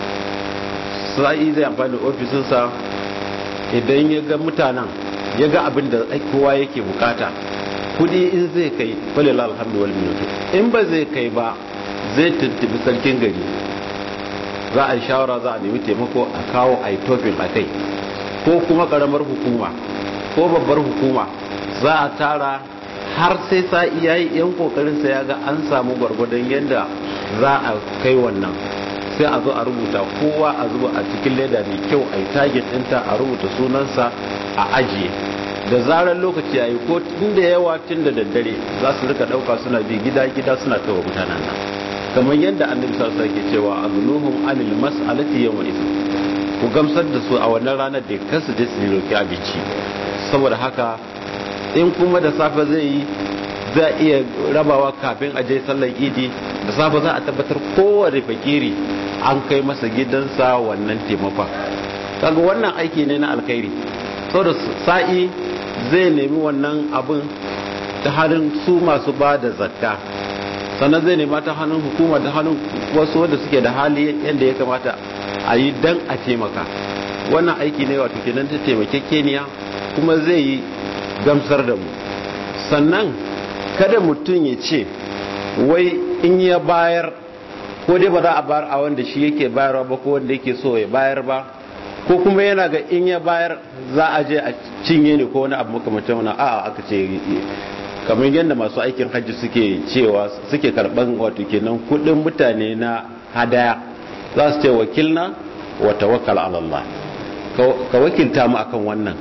sa'i zai amfani da ofisinsa idan ya ga mutanen ya ga abin da kowa yake bukata kudi in zai kai falila alhamdu wal minutu in ba zai kai ba zai tuntubi sarkin gari za a yi shawara za a nemi taimako a kawo a yi tofin a kai ko kuma karamar hukuma ko babbar hukuma za a tara har sai sa'i ya yi yan kokarin sa ya ga an samu gwargwadon yadda za a kai wannan sai a zo a rubuta kowa a zuba a cikin leda mai kyau a yi target ɗinta a rubuta sunansa a ajiye da zarar lokaci ya yi ko tun da yawa tun da daddare za su rika ɗauka suna bi gida-gida suna kawo mutanen nan kamar yadda annabi sallallahu alaihi ke cewa azluhum anil mas'alati yawma idin ku gamsar da su a wannan ranar da kansu je su roki abinci saboda haka in kuma da safe zai yi za iya rabawa kafin a je sallar idi da safe za a tabbatar kowane fakiri an kai masa gidansa wannan taimakon kaga wannan aiki ne na alkhairi saboda sa'i zai nemi wannan abin ta hannun su masu ba da zakka sannan zai nema ta hannun hukuma ta hannun wasu wanda suke da hali yadda ya kamata a yi dan a taimaka wannan aiki ne wato kenan ta taimakekeniya kuma zai yi gamsar da mu sannan kada mutum ya ce wai in ya bayar ko dai ba za a bayar a wanda shi yake bayarwa ba ko wanda yake so ya bayar ba ko kuma yana ga in ya bayar za a je a cinye ne ko wani abu makamacin wani a'a aka ce kamar yadda masu aikin hajji suke cewa suke karban wato kenan kudin mutane na hadaya za su ce wakilna wa tawakkal ala Allah ka wakilta mu akan wannan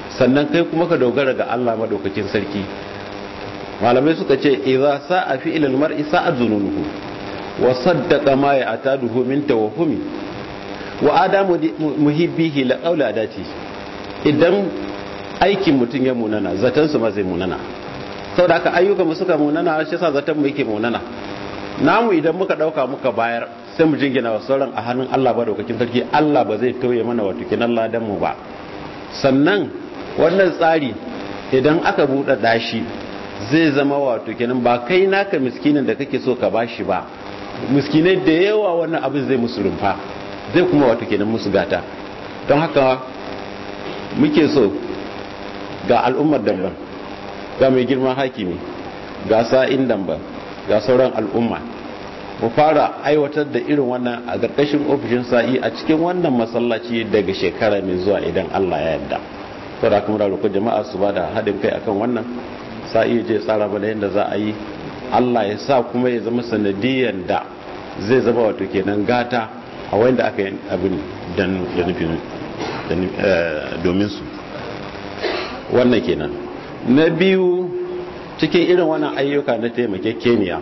sannan kai kuma ka dogara ga Allah madaukakin sarki malamai suka ce idza sa'a fi ilal mar'i sa'a zununuhu wa saddaqa ma ya'taduhu min tawahhumi wa adamu muhibbihi la qawla adati idan aikin mutum ya munana zaton su ma zai munana saboda haka ayyuka mu suka munana shi yasa zaton mu yake munana namu idan muka dauka muka bayar sai mu jingina wa sauran a hannun Allah ba daukakin sarki Allah ba zai tauye mana wato kinan ladan mu ba sannan wannan tsari idan aka buɗe dashi zai zama wato kenan ba kai naka miskinin da kake so ka bashi ba miskinai da yawa wannan abin zai musu rumfa zai kuma wato kenan musu gata don haka muke so ga al'ummar damban ga mai girman hakimi ga sa'in damban ga sauran al'umma mu fara aiwatar da irin wannan a ƙarƙashin ofishin sa'i a cikin wannan masallaci daga shekara mai zuwa idan Allah ya yarda saboda kuma roƙon jama'a su ba da haɗin kai akan wannan sa'i je tsara bana yadda za a yi Allah ya sa kuma ya zama sanadiyan da zai zama wato kenan gata a wanda aka yi abin dan da nufin domin su wannan kenan na biyu cikin irin wannan ayyuka na taimakekeniya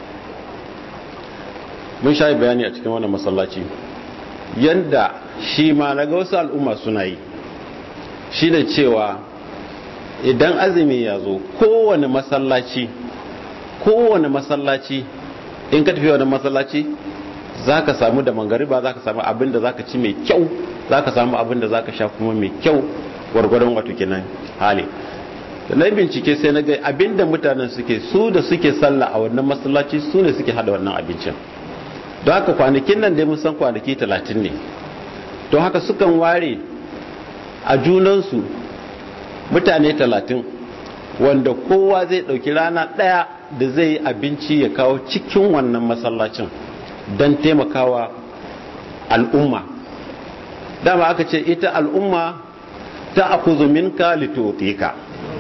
mun sha bayani a cikin wannan masallaci yanda shi ma na ga wasu al'umma suna yi shi da cewa idan azumi ya zo kowane masallaci kowane masallaci in ka tafi wani masallaci za ka samu da mangariba za ka samu abin da za ka ci mai kyau za ka samu abin da za ka sha kuma mai kyau gwargwadon wato kenan hali da na bincike sai na ga abin da mutanen suke su da suke sallah a wannan masallaci su ne suke hada wannan abincin don haka kwanakin nan dai mun san kwanaki talatin ne don haka sukan ware a junansu mutane talatin wanda kowa zai ɗauki rana ɗaya da zai yi abinci ya kawo cikin wannan masallacin don taimakawa al'umma dama aka ce ita al'umma ta akuzu minka litotika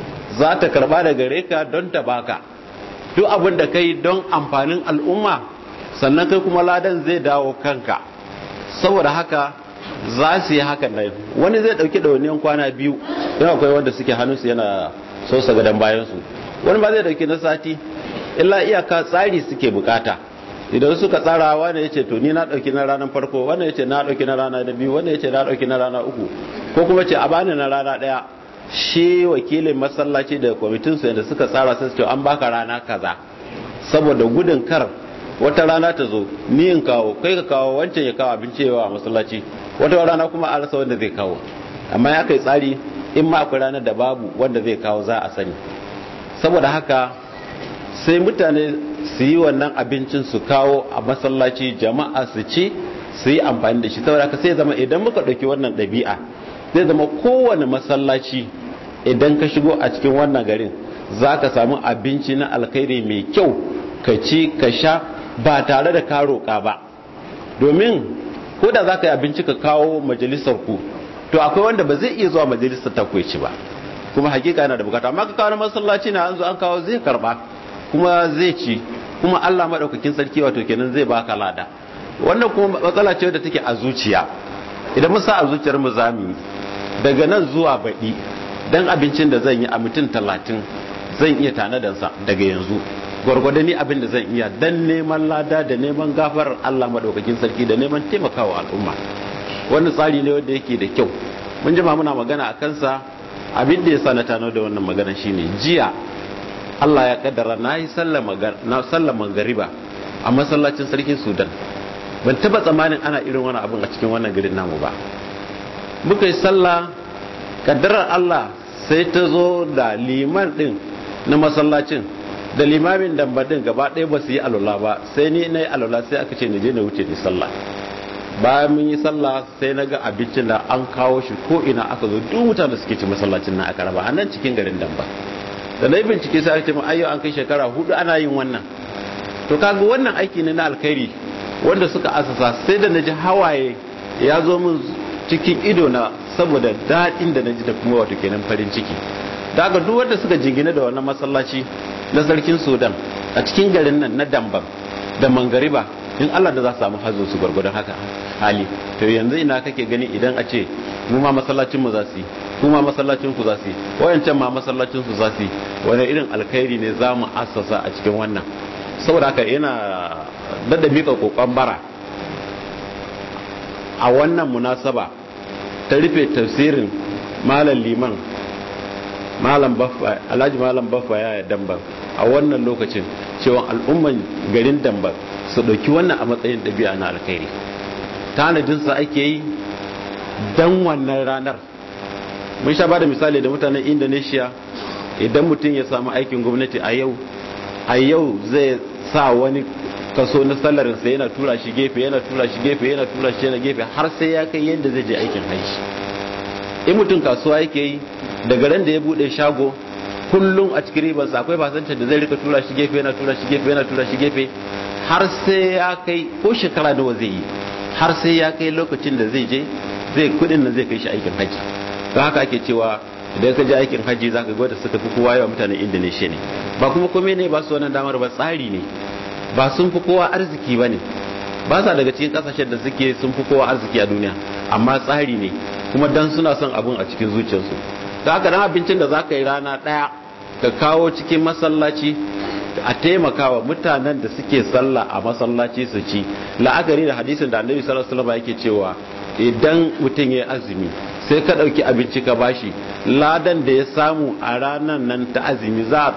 za ta karba da gare ka don ta baka duk abin da kai don amfanin al'umma sannan kai kuma ladan zai dawo kanka saboda haka za su yi hakan nan wani zai dauki ɗauniyan kwana biyu don akwai wanda suke hannunsu yana sosa gadon bayansu wani ba zai dauki na sati illa iyaka tsari suke bukata idan suka tsara wani ya ce to ni na dauki na ranar farko wani ya ce na dauki na rana da biyu wani ya ce na dauki na rana uku ko kuma ce a bani na rana daya shi wakilin masallaci da kwamitin su yadda suka tsara sai su ce an baka rana kaza saboda gudun kar wata rana ta zo ni in kawo kai ka kawo wancan ya kawo abinci yawa a masallaci wata rana kuma a rasa wanda zai kawo amma ya kai tsari in ma akwai ranar da babu wanda zai kawo za a sani saboda haka sai mutane su yi wannan abincin su kawo a masallaci jama'a su ci su yi amfani da shi saboda haka sai zama idan muka ɗauki wannan ɗabi'a zai zama kowane masallaci idan ka shigo a cikin wannan garin za ka samu abinci na alkhairi mai kyau ka ci ka sha ba tare da ka roƙa ba domin ko da za ka yi abinci ka kawo majalisar ku to akwai wanda ba zai iya zuwa majalisar ta ci ba kuma hakika yana da bukata amma ka kawo na masallaci na an zo an kawo zai karba kuma zai ci kuma Allah madaukakin sarki wato kenan zai baka lada wannan kuma matsala ce da take a zuciya idan mun sa a zuciyar mu zamu daga nan zuwa baɗi dan abincin da zan yi a mutum talatin zan iya tanadansa daga yanzu gwargwado ni abin da zan iya dan neman lada da neman gafarar Allah madaukakin sarki da neman taimakawa al'umma wannan tsari ne wanda yake da kyau mun jima muna magana a kansa abin da ya sa na tano da wannan magana shine jiya Allah ya kaddara na yi sallar magariba a masallacin sarkin sudan ban taba tsammanin ana irin wani abin a cikin wannan garin namu ba muka yi sallah kaddarar Allah sai ta zo da liman din na masallacin da limamin dambadin gaba ɗaya ba su yi alula ba sai ni na yi alula sai aka ce na je na wuce ni sallah bayan mun yi sallah sai na ga abincin da an kawo shi ko ina aka zo duk mutane suke ci masallacin na aka raba a nan cikin garin damba da na yi bincike sai aka ce ayyo an kai shekara hudu ana yin wannan to kaga wannan aiki ne na alkhairi wanda suka asasa sai da na ji hawaye ya zo min cikin ido na saboda daɗin da na ji da kuma wato kenan farin ciki da haka duk wanda suka jingina da wannan masallaci na sarkin sudan a cikin garin nan na damban da mangariba in allah da za su samu hazo su gwargwadon haka hali to yanzu ina kake gani idan a ce mu ma masallacin mu za su yi kuma masallacin ku za su yi wayancan ma masallacin su za su yi wani irin alkhairi ne za mu assasa a cikin wannan saboda haka yana dada mika kokon bara a wannan munasaba ta rufe tafsirin malam liman malam baffa alhaji malam baffa ya damban a wannan lokacin cewa al'umman garin damban su ɗauki wannan a matsayin ɗabi'a na alkhairi tanadinsa ake yi don wannan ranar mun sha ba da misali da mutanen indonesia idan mutum ya samu aikin gwamnati a yau a yau zai sa wani kaso na salarinsa yana tura shi gefe yana tura shi gefe yana tura shi yana gefe har sai ya kai yadda zai je aikin haishi in mutum kasuwa yake yi daga ran da ya bude shago kullum a cikin ribarsa akwai fasancin da zai rika tura shi gefe yana tura shi gefe yana tura shi gefe har sai ya kai ko shekara nawa zai yi har sai ya kai lokacin da zai je zai kudin nan zai kai shi aikin haji don haka ake cewa idan ka je aikin haji za ka gwada suka fi kowa yawa mutanen indonesia ne ba kuma kome ne ba su wannan damar ba tsari ne ba sun fi kowa arziki ba ne ba sa daga cikin kasashen da suke sun fi kowa arziki a duniya amma tsari ne kuma dan suna son abun a cikin zuciyarsu da haka dan abincin da za ka yi rana ɗaya ka kawo cikin masallaci a taimakawa mutanen da suke sallah a masallaci su ci la'akari da hadisin da annabi sallallahu alaihi wasallam yake cewa idan mutum ya azumi sai ka ɗauki abinci ka bashi ladan da ya samu a ranar nan ta azumi za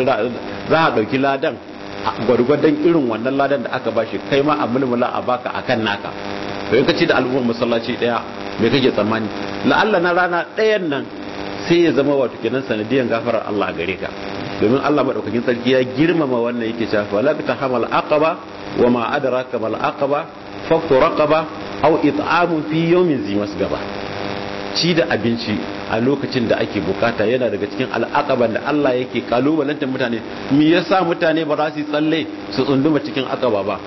a ɗauki ladan gwargwadon irin wannan ladan da aka bashi kai ma a mulmula a baka akan naka to in ka ci da al'ummar masallaci ɗaya me kake tsammani la'alla na rana ɗayan nan sai ya zama wato kenan sanadiyan gafarar Allah a gare ka domin Allah madaukakin sarki ya girmama wannan yake cewa wala ta hamal aqaba wa ma adraka mal aqaba fakku raqaba aw it'amun fi yawmin zi masgaba ci da abinci a lokacin da ake bukata yana daga cikin al'aqaban da Allah yake kalubalantar mutane me yasa mutane ba za su tsalle su tsunduma cikin aqaba ba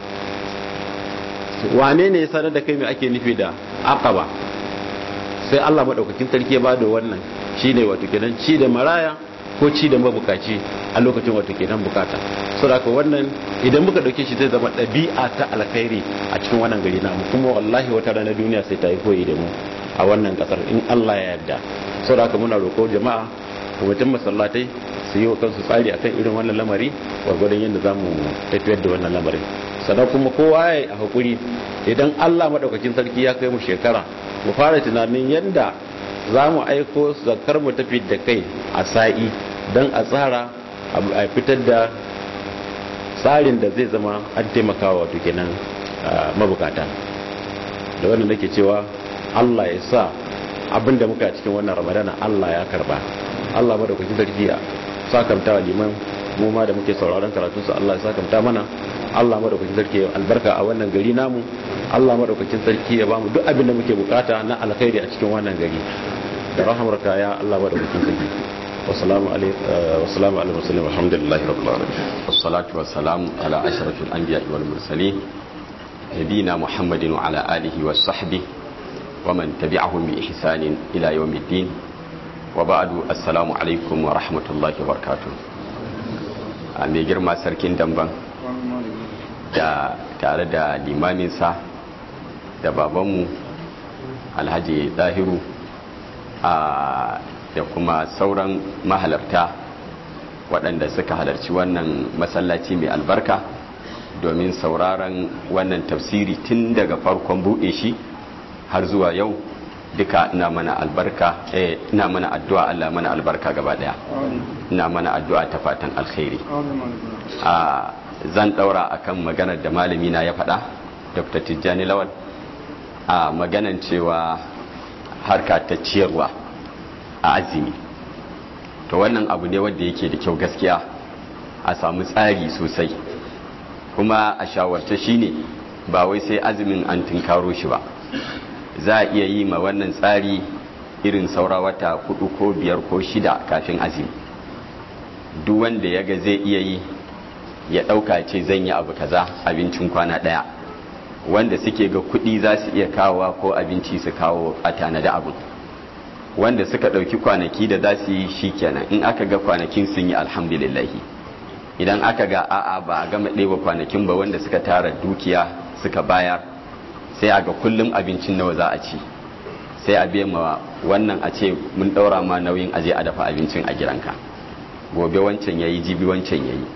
wane ne ya sanar da kai me ake nufi da aqaba sai Allah madaukakin sarki ya bada wannan shine wato kenan ci da maraya ko ci da mabukaci a lokacin wato kenan bukata saboda wannan idan muka dauke shi zai zama ɗabi'a ta alkhairi a cikin wannan gari namu kuma wallahi wata rana duniya sai ta yi koyi da mu a wannan kasar in Allah ya yarda saboda muna roƙo jama'a kwamitin masallatai su yi wa kansu tsari akan irin wannan lamari gwargwadon yadda za mu tafiyar da wannan lamarin sannan kuma kowa ya yi a hakuri idan Allah maɗaukakin sarki ya kai mu shekara mu fara tunanin yadda za mu aiko zakar mu tafi da kai a sa'i don a tsara a fitar da tsarin da zai zama an taimakawa wato kenan mabukata da wannan nake cewa Allah ya sa abin da muka cikin wannan ramadana Allah ya karba Allah madaukakin sarki ya sakamta wa liman mu ma da muke sauraron karatunsa Allah ya sakamta mana Allah madaukakin sarki ya albarka a wannan gari namu Allah madaukakin sarki ya bamu duk abin da muke bukata na alkhairi a cikin wannan gari da rahmarka ya Allah madaukakin sarki wassalamu alaikum wassalamu alaikum wasallam alhamdulillahi rabbil alamin wassalatu wassalamu ala ashrafil anbiya'i wal mursalin nabiyina muhammadin wa ala alihi wa sahbihi wa man tabi'ahum bi ihsanin ila yawmiddin wa ba'du assalamu alaikum wa rahmatullahi wa barakatuh a mai girma sarkin damban da tare da limaminsa da babanmu alhaji dahiru a da kuma sauran mahalarta waɗanda suka halarci wannan masallaci mai albarka domin sauraron wannan tafsiri tun daga farkon buɗe shi har zuwa yau duka ina mana albarka eh ina mana addu'a Allah mana albarka gaba daya ina mana addu'a ta fatan alkhairi a zan daura akan maganar da malami na ya faɗa Dr. Tijjani Lawal a maganan cewa harka ta ciyarwa a azumi to wannan abu ne wanda yake da kyau gaskiya a samu tsari sosai kuma a shawarce shine ba wai sai azumin an tunkaro shi ba za a iya yi ma wannan tsari irin saura wata hudu ko biyar ko shida kafin azumi duk wanda ya ga zai iya yi ya ɗauka ce zan yi abu kaza abincin kwana ɗaya wanda suke ga kuɗi za su iya kawowa ko abinci su kawo a tanada abu wanda suka ɗauki kwanaki da za su yi shi kenan in aka ga kwanakin sun yi alhamdulillahi idan aka ga a'a ba a gama ɗeba kwanakin ba wanda suka tara dukiya suka bayar sai a ga kullum abincin nawa za a ci sai a biya ma wannan a ce mun ɗaura ma nauyin aje a dafa abincin a gidanka gobe wancan yayi jibi wancan yayi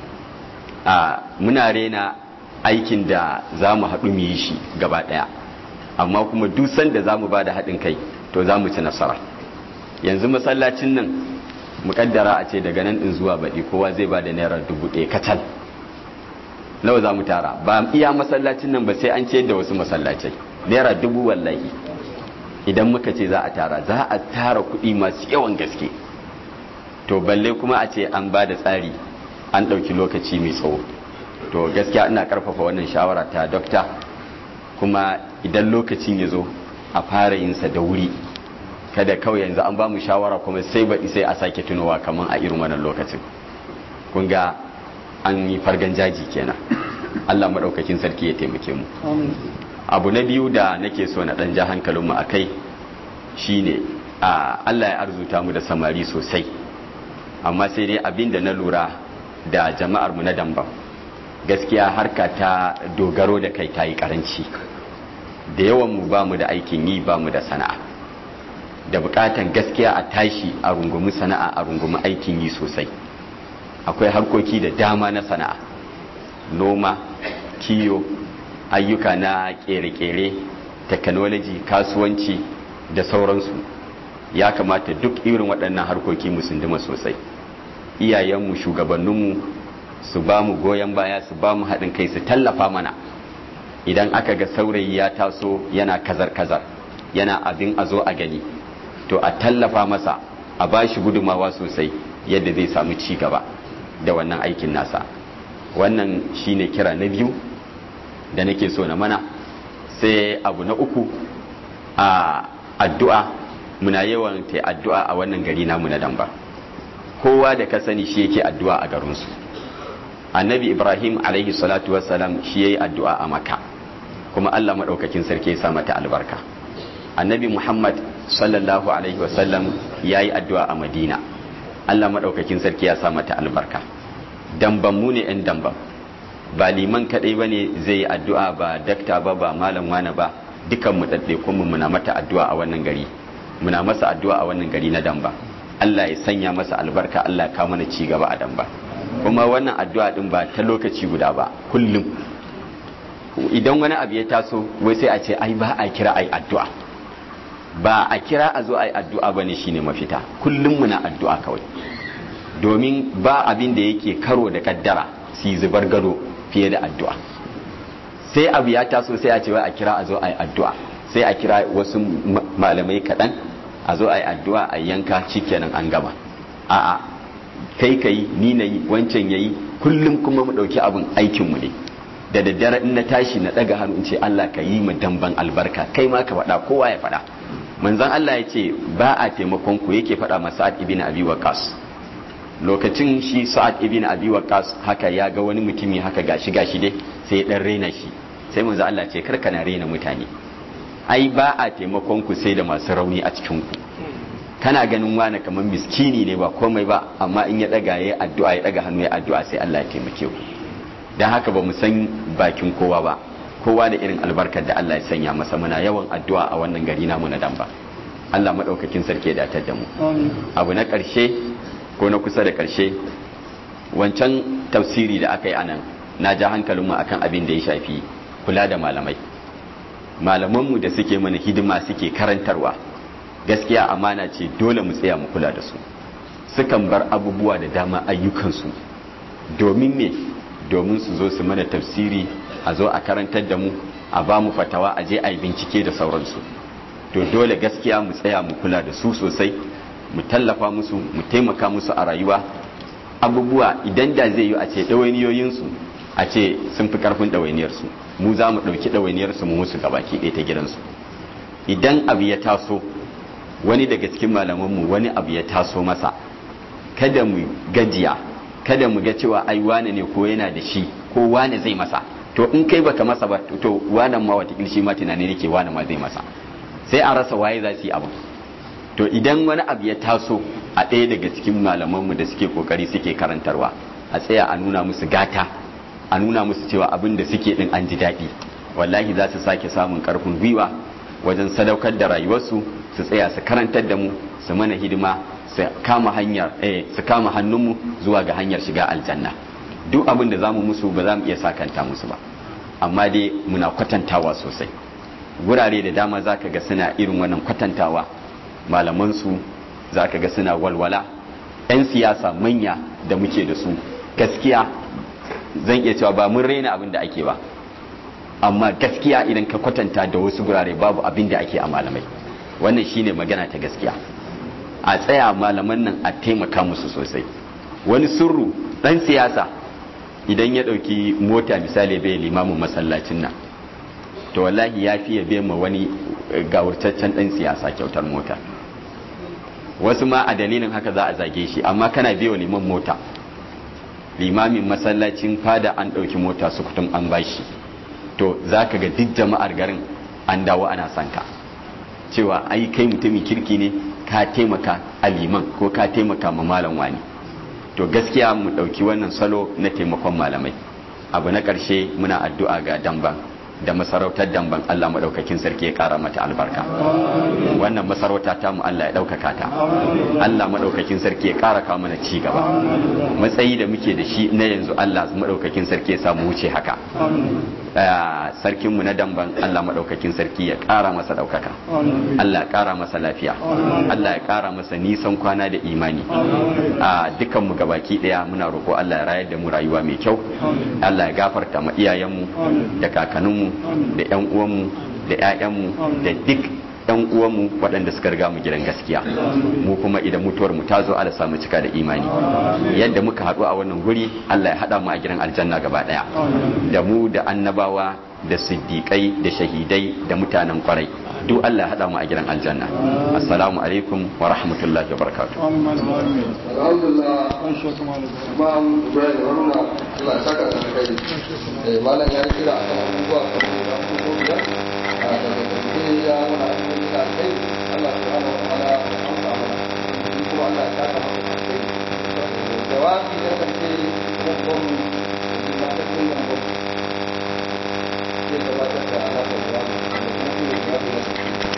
a muna rena aikin da za mu haɗu mu yi shi gaba ɗaya amma kuma duk sanda za mu ba da haɗin kai to za mu ci nasara yanzu masallacin nan muƙaddara a ce daga nan ɗin zuwa baɗi kowa zai ba da naira dubu ɗaya kacal nawa za mu tara ba iya masallacin nan ba sai an ce da wasu masallacai naira dubu wallahi idan muka ce za a tara za a tara kuɗi masu yawan gaske to balle kuma a ce an ba da tsari an ɗauki lokaci mai tsawo to gaskiya ina ƙarfafa wannan shawara ta dokta kuma idan lokacin ya zo a fara yinsa da wuri kada kawai yanzu an ba mu shawara kuma sai baɗi sai a sake tunowa kamar a irin wannan lokacin kun ga an yi fargan jaji kenan allah maɗaukakin sarki ya taimake mu abu na biyu da nake so na ɗan ja hankalinmu a kai shine a allah ya arzuta mu da samari sosai amma sai dai abin da na lura da jama'ar mu na damba gaskiya harka ta dogaro da kai ta yi karanci da yawan mu ba mu da aikin yi ba mu da sana'a da bukatan gaskiya a tashi a rungumi sana'a a rungumi aikin yi sosai akwai harkoki da dama na sana'a noma kiyo ayyuka na kere-kere technology kasuwanci da sauransu ya kamata duk irin waɗannan harkoki mu sunduma sosai iyayenmu shugabanninmu su ba mu goyon baya su ba mu haɗin kai su tallafa mana idan aka ga saurayi ya taso yana kazar-kazar yana abin a zo a gani to a tallafa masa a ba shi gudumawa sosai yadda zai samu ci gaba da wannan aikin nasa wannan shine kira na biyu da nake so na mana sai abu na uku a addu'a muna yawan ta addu'a a wannan gari namu na damba kowa da ka sani shi yake addu'a a garinsu annabi ibrahim alaihi salatu wassalam shi yayi addu'a a maka kuma allah maɗaukakin sarki ya sa mata albarka annabi muhammad sallallahu alaihi wasallam ya yi addu'a a madina allah maɗaukakin sarki ya sa mata albarka damban mu ne 'yan damban ba liman kaɗai ba ne zai yi addu'a ba dakta ba ba malam wane ba dukan mu ɗaɗɗe kuma muna mata addu'a a wannan gari muna masa addu'a a wannan gari na damba Allah ya sanya masa albarka Allah ya kawo mana ci gaba a damba kuma wannan addu'a din ba ta lokaci guda ba kullum idan wani abu ya taso wai sai a ce ai ba a kira ai addu'a ba a kira a zo ai addu'a bane shine mafita kullum muna addu'a kawai domin ba abin da yake karo da kaddara si zubar gado fiye da addu'a sai abu ya taso sai a ce wai a kira a zo ai addu'a sai a kira wasu malamai kaɗan a zo a yi addu'a a yanka shikenan an gama a'a kai ka yi ni na yi wancan ya yi kullum kuma mu ɗauki abin aikinmu ne da daddare in na tashi na ɗaga hannu in ce Allah ka yi mu damban albarka kai ma ka faɗa kowa ya faɗa manzon Allah ya ce ba a taimakon ku yake faɗa ma Sa'ad ibn Abi Waqqas lokacin shi Sa'ad ibn Abi Waqqas haka ya ga wani mutumi haka gashi gashi dai sai ya dan rena shi sai manzon Allah ce kar kana rena mutane ai ba a taimakon ku sai da masu rauni a cikin ku kana ganin wani kamar miskini ne ba komai ba amma in ya daga ya addu'a ya daga hannu ya addu'a sai Allah ya taimake ku dan haka ba mu san bakin kowa ba kowa da irin albarkar da Allah ya sanya masa muna yawan addu'a a wannan gari namu na damba Allah madaukakin sarki ya datar da mu abu na karshe ko na kusa da karshe wancan tafsiri da aka yi anan na ja hankalinmu akan abin da ya shafi kula da malamai malamanmu da suke mana hidima suke karantarwa gaskiya amana ce dole mu tsaya mu kula da su sukan bar abubuwa da dama ayyukansu domin me domin su zo su mana tafsiri a zo a karantar da mu a ba mu fatawa a je a yi bincike da sauransu to dole gaskiya mu tsaya mu kula da su sosai mu tallafa musu mu taimaka musu a rayuwa abubuwa idan da zai yi a ce ɗawainiyoyinsu a ce sun fi ƙarfin ɗawainiyarsu mu za mu ɗauki ɗawainiyarsu mu musu gabaki ɗaya ta gidansu idan abu ya taso wani daga cikin malamanmu wani abu ya taso masa kada mu gajiya kada mu ga cewa ai wane ne ko yana da shi ko wane zai masa to in kai baka masa ba to wane ma wata shi ma tunani nake wane ma zai masa sai a rasa waye za su yi abu to idan wani abu ya taso a ɗaya daga cikin malamanmu da suke kokari suke karantarwa a tsaya a nuna musu gata a nuna musu cewa abin da suke din an ji daɗi wallahi za su sake samun ƙarfin gwiwa wajen sadaukar da rayuwarsu su tsaya su karantar da mu su mana hidima su kama hanyar eh su kama hannunmu zuwa ga hanyar shiga aljanna duk abin da zamu musu ba za mu iya sakanta musu ba amma dai muna kwatantawa sosai gurare da dama zaka ga suna irin wannan kwatantawa malaman su zaka ga suna walwala 'yan siyasa manya da muke da su gaskiya zan iya cewa ba mun raina abin da ake ba amma gaskiya idan ka kwatanta da wasu gurare babu abin da ake a malamai wannan shine magana ta gaskiya a tsaya malaman nan a taimaka musu sosai wani surru dan siyasa idan ya dauki mota misali bai limamin masallacin nan to wallahi ya fiye bai ma wani gawurtaccen dan siyasa kyautar mota wasu ma a dalilin haka za a zage shi amma kana biyo liman mota limamin masallacin fada an ɗauki mota su kutum an bashi to za ka ga duk jama'ar garin an dawo ana son ka cewa ai kai mutumin kirki ne ka taimaka a liman ko ka taimaka ma malam wani to gaskiya mu ɗauki wannan salo na taimakon malamai abu na ƙarshe muna addu'a ga damban da masarautar damban Allah maɗaukakin sarki ya ƙara mata albarka wannan masarauta ta mu Allah ya ɗaukaka ta Allah maɗaukakin sarki ya ƙara kawo mana ci gaba matsayi da muke da shi na yanzu Allah maɗaukakin sarki ya samu wuce haka sarkin mu na damban Allah maɗaukakin sarki ya ƙara masa ɗaukaka Allah ya ƙara masa lafiya Allah ya ƙara masa nisan kwana da imani a dukan mu gabaki ɗaya muna roƙo Allah ya rayar da mu rayuwa mai kyau Allah ya gafarta ma iyayenmu da kakanninmu da 'yan uwanmu da 'ya'yanmu da duk 'yan uwanmu waɗanda suka riga mu gidan gaskiya mu kuma idan mutuwar mu ta zo ala samu cika da imani yadda muka haɗu a wannan guri Allah ya haɗa mu a gidan aljanna gaba ɗaya da mu da annabawa da siddiƙai da shahidai da mutanen kwarai duk Allah ya haɗa mu a gidan aljanna assalamu alaikum wa rahmatullahi wa barakatuh alhamdulillah imam ibrahim haruna Allah ya saka da kai eh malam ya kira a kan abubuwa kamar da abubuwa biyar a daga ƙarshe ya mana abubuwa da kai Allah subhanahu wa ta'ala ya amsa mana shi kuma Allah ya saka masa da kai jawabi da karshe kuma gwamnati da matakin gwamnati zai gabatar da alaƙar jawabi da kuma shi ne jawabi na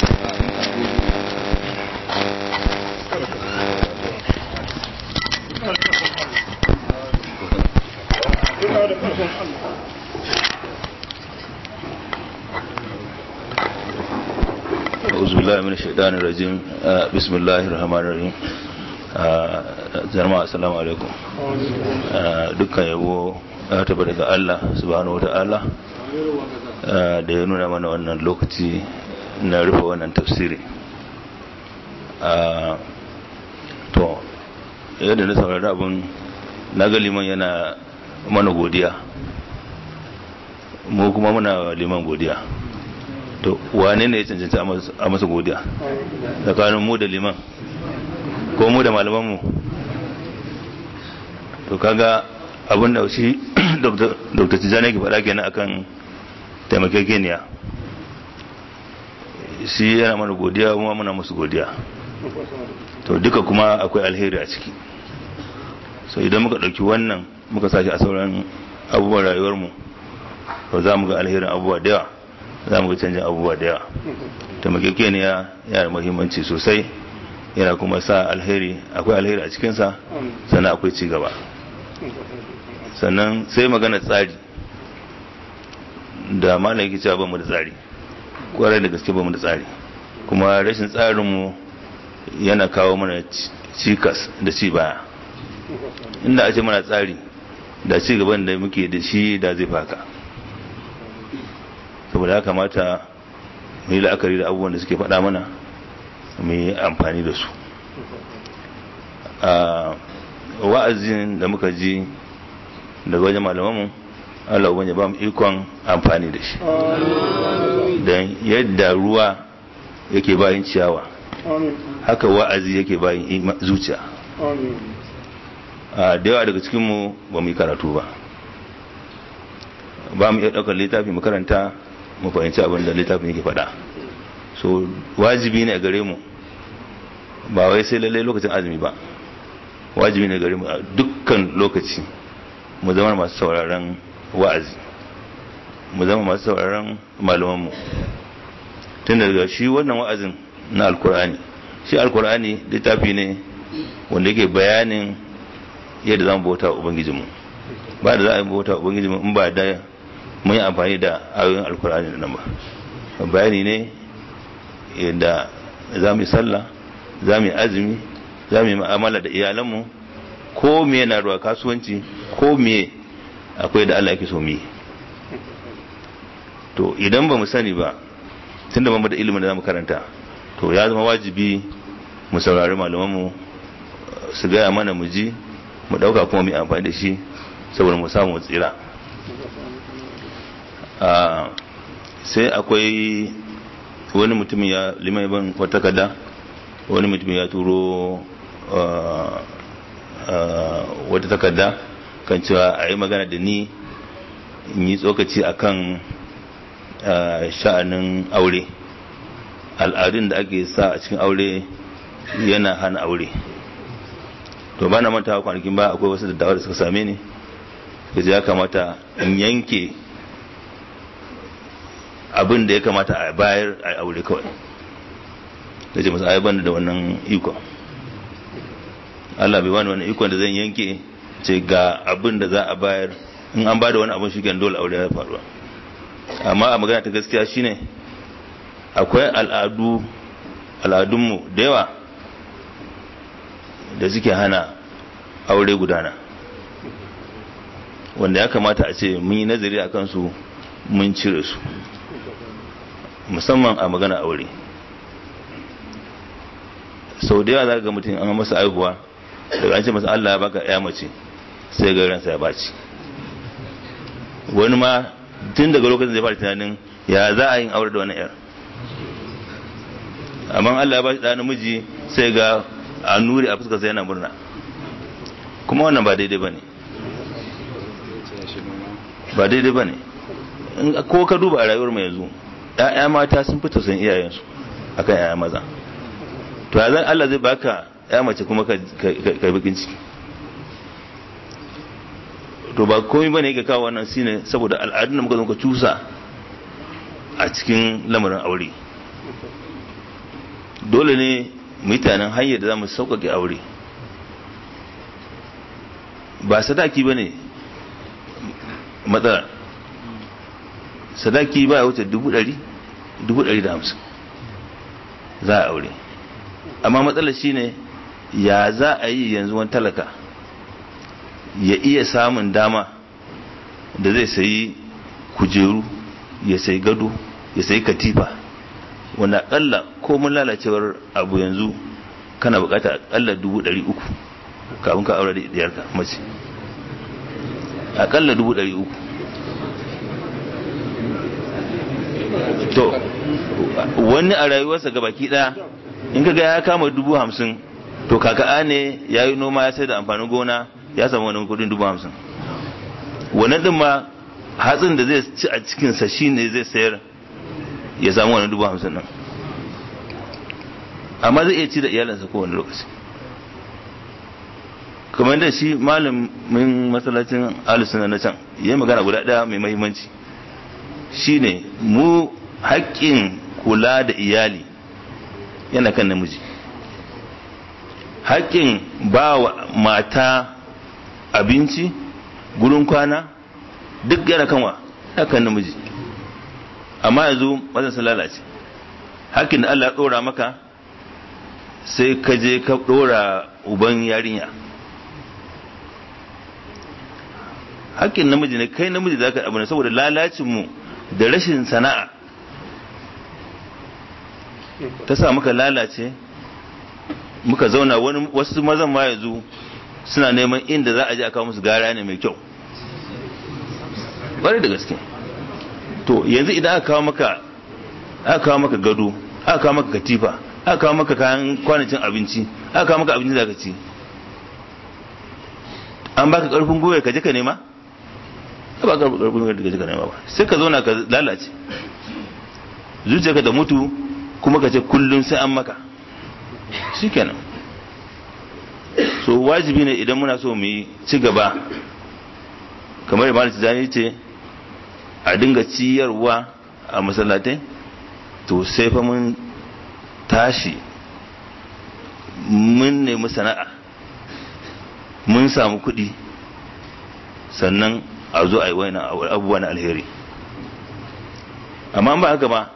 أعوذ بالله من الشيطان الرجيم بسم الله الرحمن الرحيم jama'a assalamu alaikum dukkan yabo ya taba daga Allah subhanahu wata'ala da ya nuna mana wannan lokaci na rufe wannan tafsiri to yadda na saurari abin na ga liman yana mana godiya mu kuma muna liman godiya to wane ne ya cancanci a masa godiya tsakanin mu da liman ko mu da malamanmu to kaga abin da shi dr tijjani ke faɗa kenan akan taimakekeniya shi yana mana godiya kuma muna musu godiya to duka kuma akwai alheri a ciki so idan muka ɗauki wannan muka sashi a sauran abubuwan rayuwarmu to za mu ga alherin abubuwa da yawa za mu ga canjin abubuwa da yawa taimakekeniya yana da muhimmanci sosai yana kuma sa alheri akwai alheri a cikinsa sannan akwai ci gaba sannan sai magana tsari da malam yake cewa bamu da tsari kwarai da gaske bamu da tsari kuma rashin tsarinmu yana kawo mana cikas da ci baya inda a ce mana tsari da ci gaban da muke da shi da zai faka saboda ya kamata mu yi la'akari da abubuwan da suke faɗa mana mu yi amfani da su a wa'azin da muka ji daga wajen malamanmu Allah ubangiji ba mu ikon amfani da shi don yadda ruwa yake bayan ciyawa haka wa'azi yake bayan zuciya a da yawa daga cikinmu ba mu yi karatu ba ba mu iya ɗaukar littafi mu karanta mu fahimci abin da littafin yake faɗa so wajibi ne a gare mu ba wai sai lallai lokacin azumi ba wajibi ne gare mu a dukkan lokaci mu zama masu sauraron wa'azi mu zama masu sauraron malamanmu tun daga shi wannan wa'azin na alkur'ani shi alkur'ani littafi ne wanda yake bayanin yadda za mu bauta wa ubangijinmu ba da za a yi bauta wa ubangijinmu in ba da mun yi amfani da ayoyin alkur'ani da nan ba bayani ne yadda za mu yi sallah za mu yi azumi za mu yi ma'amala da iyalanmu ko me na ruwa kasuwanci ko me akwai da Allah yake so mu yi to idan ba mu sani ba tun da da ilimin da za mu karanta to ya zama wajibi mu saurari malamanmu su gaya mana mu ji mu ɗauka kuma mu amfani da shi saboda mu samu tsira sai akwai wani mutum ya liman ban wata kada wani mutum ya turo wata takarda kan cewa a yi magana da ni in yi tsokaci akan sha'anin aure al'adun da ake sa a cikin aure yana hana aure to ba na manta kwanakin ba akwai wasu dattawa da suka same ni da ya kamata in yanke abin da ya kamata a bayar a aure kawai da ce masu aiban da wannan ikon Allah bai wani wani ikon da zan yanke ce ga abin da za a bayar in an ba da wani abin shi dole aure ya faruwa amma a magana ta gaskiya shine akwai al'adu al'adunmu da yawa da suke hana aure gudana wanda ya kamata a ce mun yi nazari a kansu mun cire su musamman a magana aure sau da yawa za ga mutum an masa aihuwa daga an ce masa Allah ya baka ya mace sai ga ransa ya baci wani ma tun daga lokacin zai fara tunanin ya za a yin aure da wani yar amma Allah ya bashi da namiji sai ga a nuri a fuskar sai yana murna kuma wannan ba daidai bane ba daidai bane ko ka duba a rayuwar mu yanzu ƴaƴa mata sun fita san iyayensu akan ƴaƴa maza to ya zan Allah zai baka ƴa mace kuma ka ka bikin ciki to ba komai bane ga kawo wannan shine saboda al'adun da muka zo ka cusa a cikin lamarin aure dole ne mutanen hanyar da za mu sauƙaƙe aure ba sadaki ba ne matsala sadaki ba ya wuce dubu ɗari dubu ɗari da hamsin za a aure amma matsalar shi ne ya za a yi yanzu wani talaka ya iya samun dama da zai sayi kujeru ya sayi gado ya sayi katifa wanda akalla ko mun lalacewar abu yanzu kana bukata akalla dubu ɗari uku kafin ka aure da diyarka mace akalla dubu ɗari uku to wani a rayuwarsa ga baki ɗaya in ka ga ya kama dubu hamsin to kaka'a ne ya yi noma ya sai da amfanin gona ya samu wani kudin dubu hamsin wannan din ma hatsin da zai ci a cikinsa shi ne zai sayar ya samu wani dubu hamsin nan amma zai iya ci da iyalinsa kowane lokaci kamar da shi malamin masallacin alisuna na can yi magana guda ɗaya mai mahimmanci shine mu haƙƙin kula da iyali yana kan namiji haƙƙin ba wa mata abinci gurin kwana duk yana kanwa yana kan namiji amma yanzu mazan sun lalace haƙƙin da Allah ya ɗora maka sai ka je ka ɗora uban yarinya haƙƙin namiji ne kai namiji za ka abu ne saboda lalacinmu da rashin sana'a ta sa muka lalace muka zauna wani wasu mazan ma yanzu suna neman inda za a je a kawo musu gara ne mai kyau bari da gaske to yanzu idan aka kawo maka aka kawo maka gado aka kawo maka katifa aka kawo maka kayan kwanacin abinci aka kawo maka abinci da ka ci an baka karfin gwiwa ka je ka nema ba ka karfin gwiwa ka je ka nema ba sai ka zauna ka lalace zuciyarka da mutu kuma ka ce kullum sai an maka shikenan so wajibi ne idan muna so mu yi ci gaba kamar da malam tijani ce a dinga ciyarwa a masallatai to sai fa mun tashi mun nemi sana'a mun samu kuɗi sannan a zo a yi wani abubuwa na alheri amma ba haka ba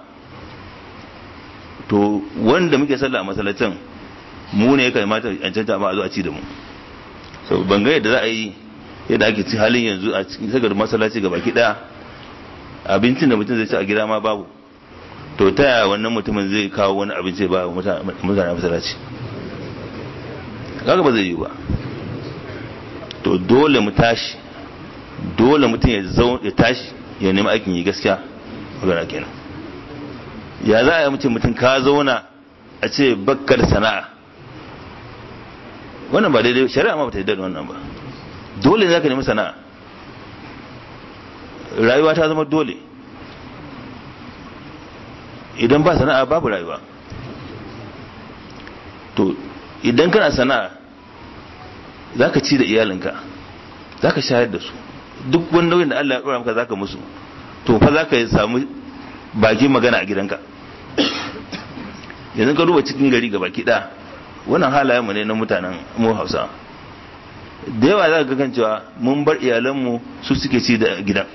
to wanda muke sallah a masallacin mu ne ya kamata a canta ma a zo a ci da mu so ban ga yadda za a yi yadda ake ci halin yanzu a cikin sagar masallaci ga baki daya abincin da mutum zai ci a gida ma babu to ta yaya wannan mutumin zai kawo wani abinci ba mutane a masallaci kaga ba zai yi ba to dole mu tashi dole mutum ya ya tashi ya nemi aikin yi gaskiya magana kenan ya za a yi mutum mutum ka zauna a ce bakkar sana'a wannan ba daidai shari'a ma ba ta yi da wannan ba dole za ka nemi sana'a rayuwa ta zama dole idan ba sana'a babu rayuwa to idan kana sana'a za ka ci da iyalinka za ka shayar da su duk wani nauyin da Allah ya ɗora maka za ka musu to fa za ka samu bakin magana a gidanka yanzu ka duba cikin gari ga baki ɗaya wannan halayenmu ne na mutanen mu hausa da yawa za ka kan cewa mun bar iyalanmu su suke ci da gidan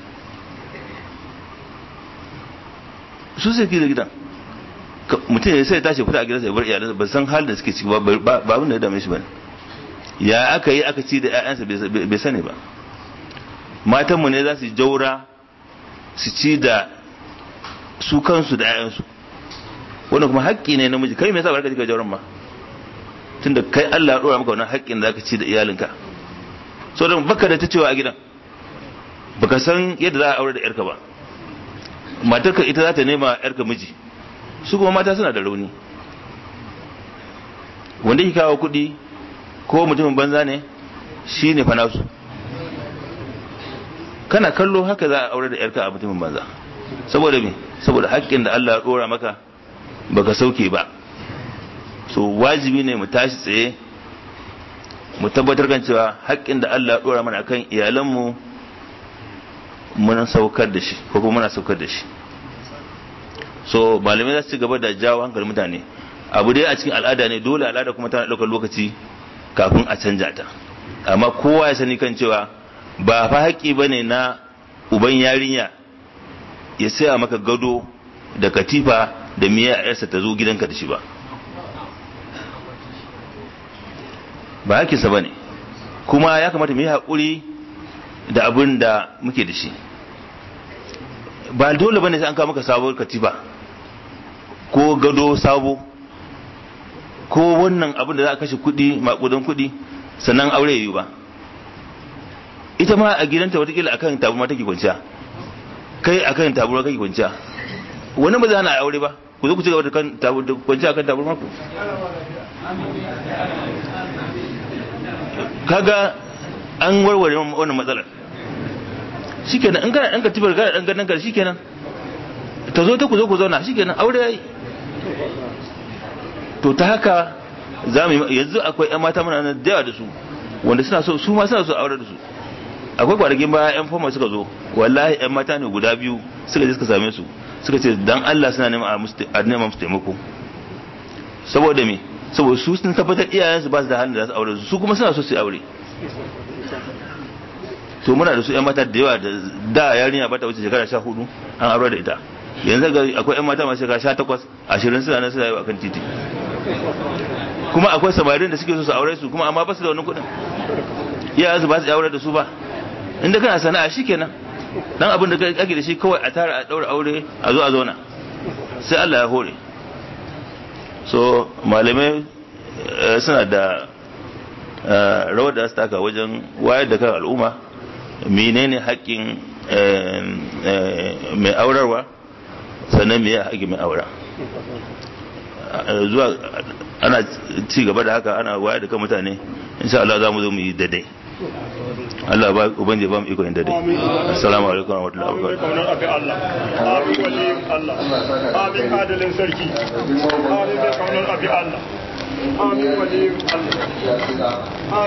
su suke da gidan mutum ya sai tashi fita a gidansa ya bar iyalansa ba san halin da suke ciki ba ba abin da ya dame shi ba ya aka yi aka ci da 'ya'yansa bai sani ba matanmu ne za su jaura su ci da su kansu da 'ya'yansu wanda kuma haƙƙi ne namiji kai me yasa ba ka ji jauran ma tunda kai Allah ya dora maka wannan haƙƙin da zaka ci da iyalinka so dan baka da ta cewa a gidan baka san yadda za a aure da yarka ba matarka ita za ta nema yarka miji su kuma mata suna da rauni wanda ke kawo kuɗi ko mutumin banza ne shi ne fa nasu kana kallo haka za a aure da yarka a mutumin banza saboda me saboda haƙƙin da Allah ya dora maka baka sauke ba so wajibi ne mu tashi tsaye mu tabbatar kan cewa haƙƙin da Allah ya dora mana akan iyalanmu mun saukar da shi ko kuma muna saukar da shi so malamai za su ci gaba da jawo hankalin mutane abu dai a cikin al'ada ne dole al'ada kuma tana ɗaukar lokaci kafin a canja ta amma kowa ya sani kan cewa ba fa haƙƙi bane na uban yarinya ya saya maka gado da katifa da miya yarsa ta zo gidanka da shi ba ba haƙƙinsa ba ne kuma ya kamata mu yi haƙuri da abin da muke da shi ba dole bane sai an kawo maka sabuwar katifa ko gado sabo ko wannan abin da za a kashe kuɗi maƙudan kuɗi sannan aure yi ba ita ma a gidanta watakila akan taburma take kwanciya kai akan taburma kake kwanciya wani ba za na aure ba ku zo ku ci gaba da kwanciya akan taburma ku kaga an warware wannan matsalar shikenan in kana dan katibar kana dan ganin ka shikenan ta zo ta ku zo ku zauna shikenan aure yayi to ta haka za mu yanzu akwai ƴan mata muna nan da yawa da su wanda suna so su ma suna so aure da su akwai kwanakin baya ƴan fama suka zo wallahi ƴan mata ne guda biyu suka je suka same su suka ce dan Allah suna neman a neman musu taimako saboda me saboda su sun tabbatar iyayensu ba su da halin da za su aure su su kuma suna so su aure to muna da su yan mata da yawa da da yarinya ba ta wuce shekara sha hudu an aure da ita yanzu ga akwai yan mata masu shekara sha takwas ashirin suna nan suna yi akan titi kuma akwai samarin da suke so su aure su kuma amma ba su da wani kuɗin iyayensu ba su aure da su ba inda kana sana'a shikenan dan abin da ake da shi kawai a tara a daura aure a zo a zauna sai Allah ya hore so malamai suna da rawar da su taka wajen wayar da kan al'umma menene haƙƙin mai aurarwa sannan me haƙƙin mai aura zuwa ana ci gaba da haka ana wayar da kan mutane insha Allah za mu zo mu yi daidai Allah ba ubangiji ba mu iko yin daidai assalamu alaikum wa rahmatullahi wa barakatuh amin waliyin Allah amin adalin sarki amin bai kaunar abi Allah amin waliyin Allah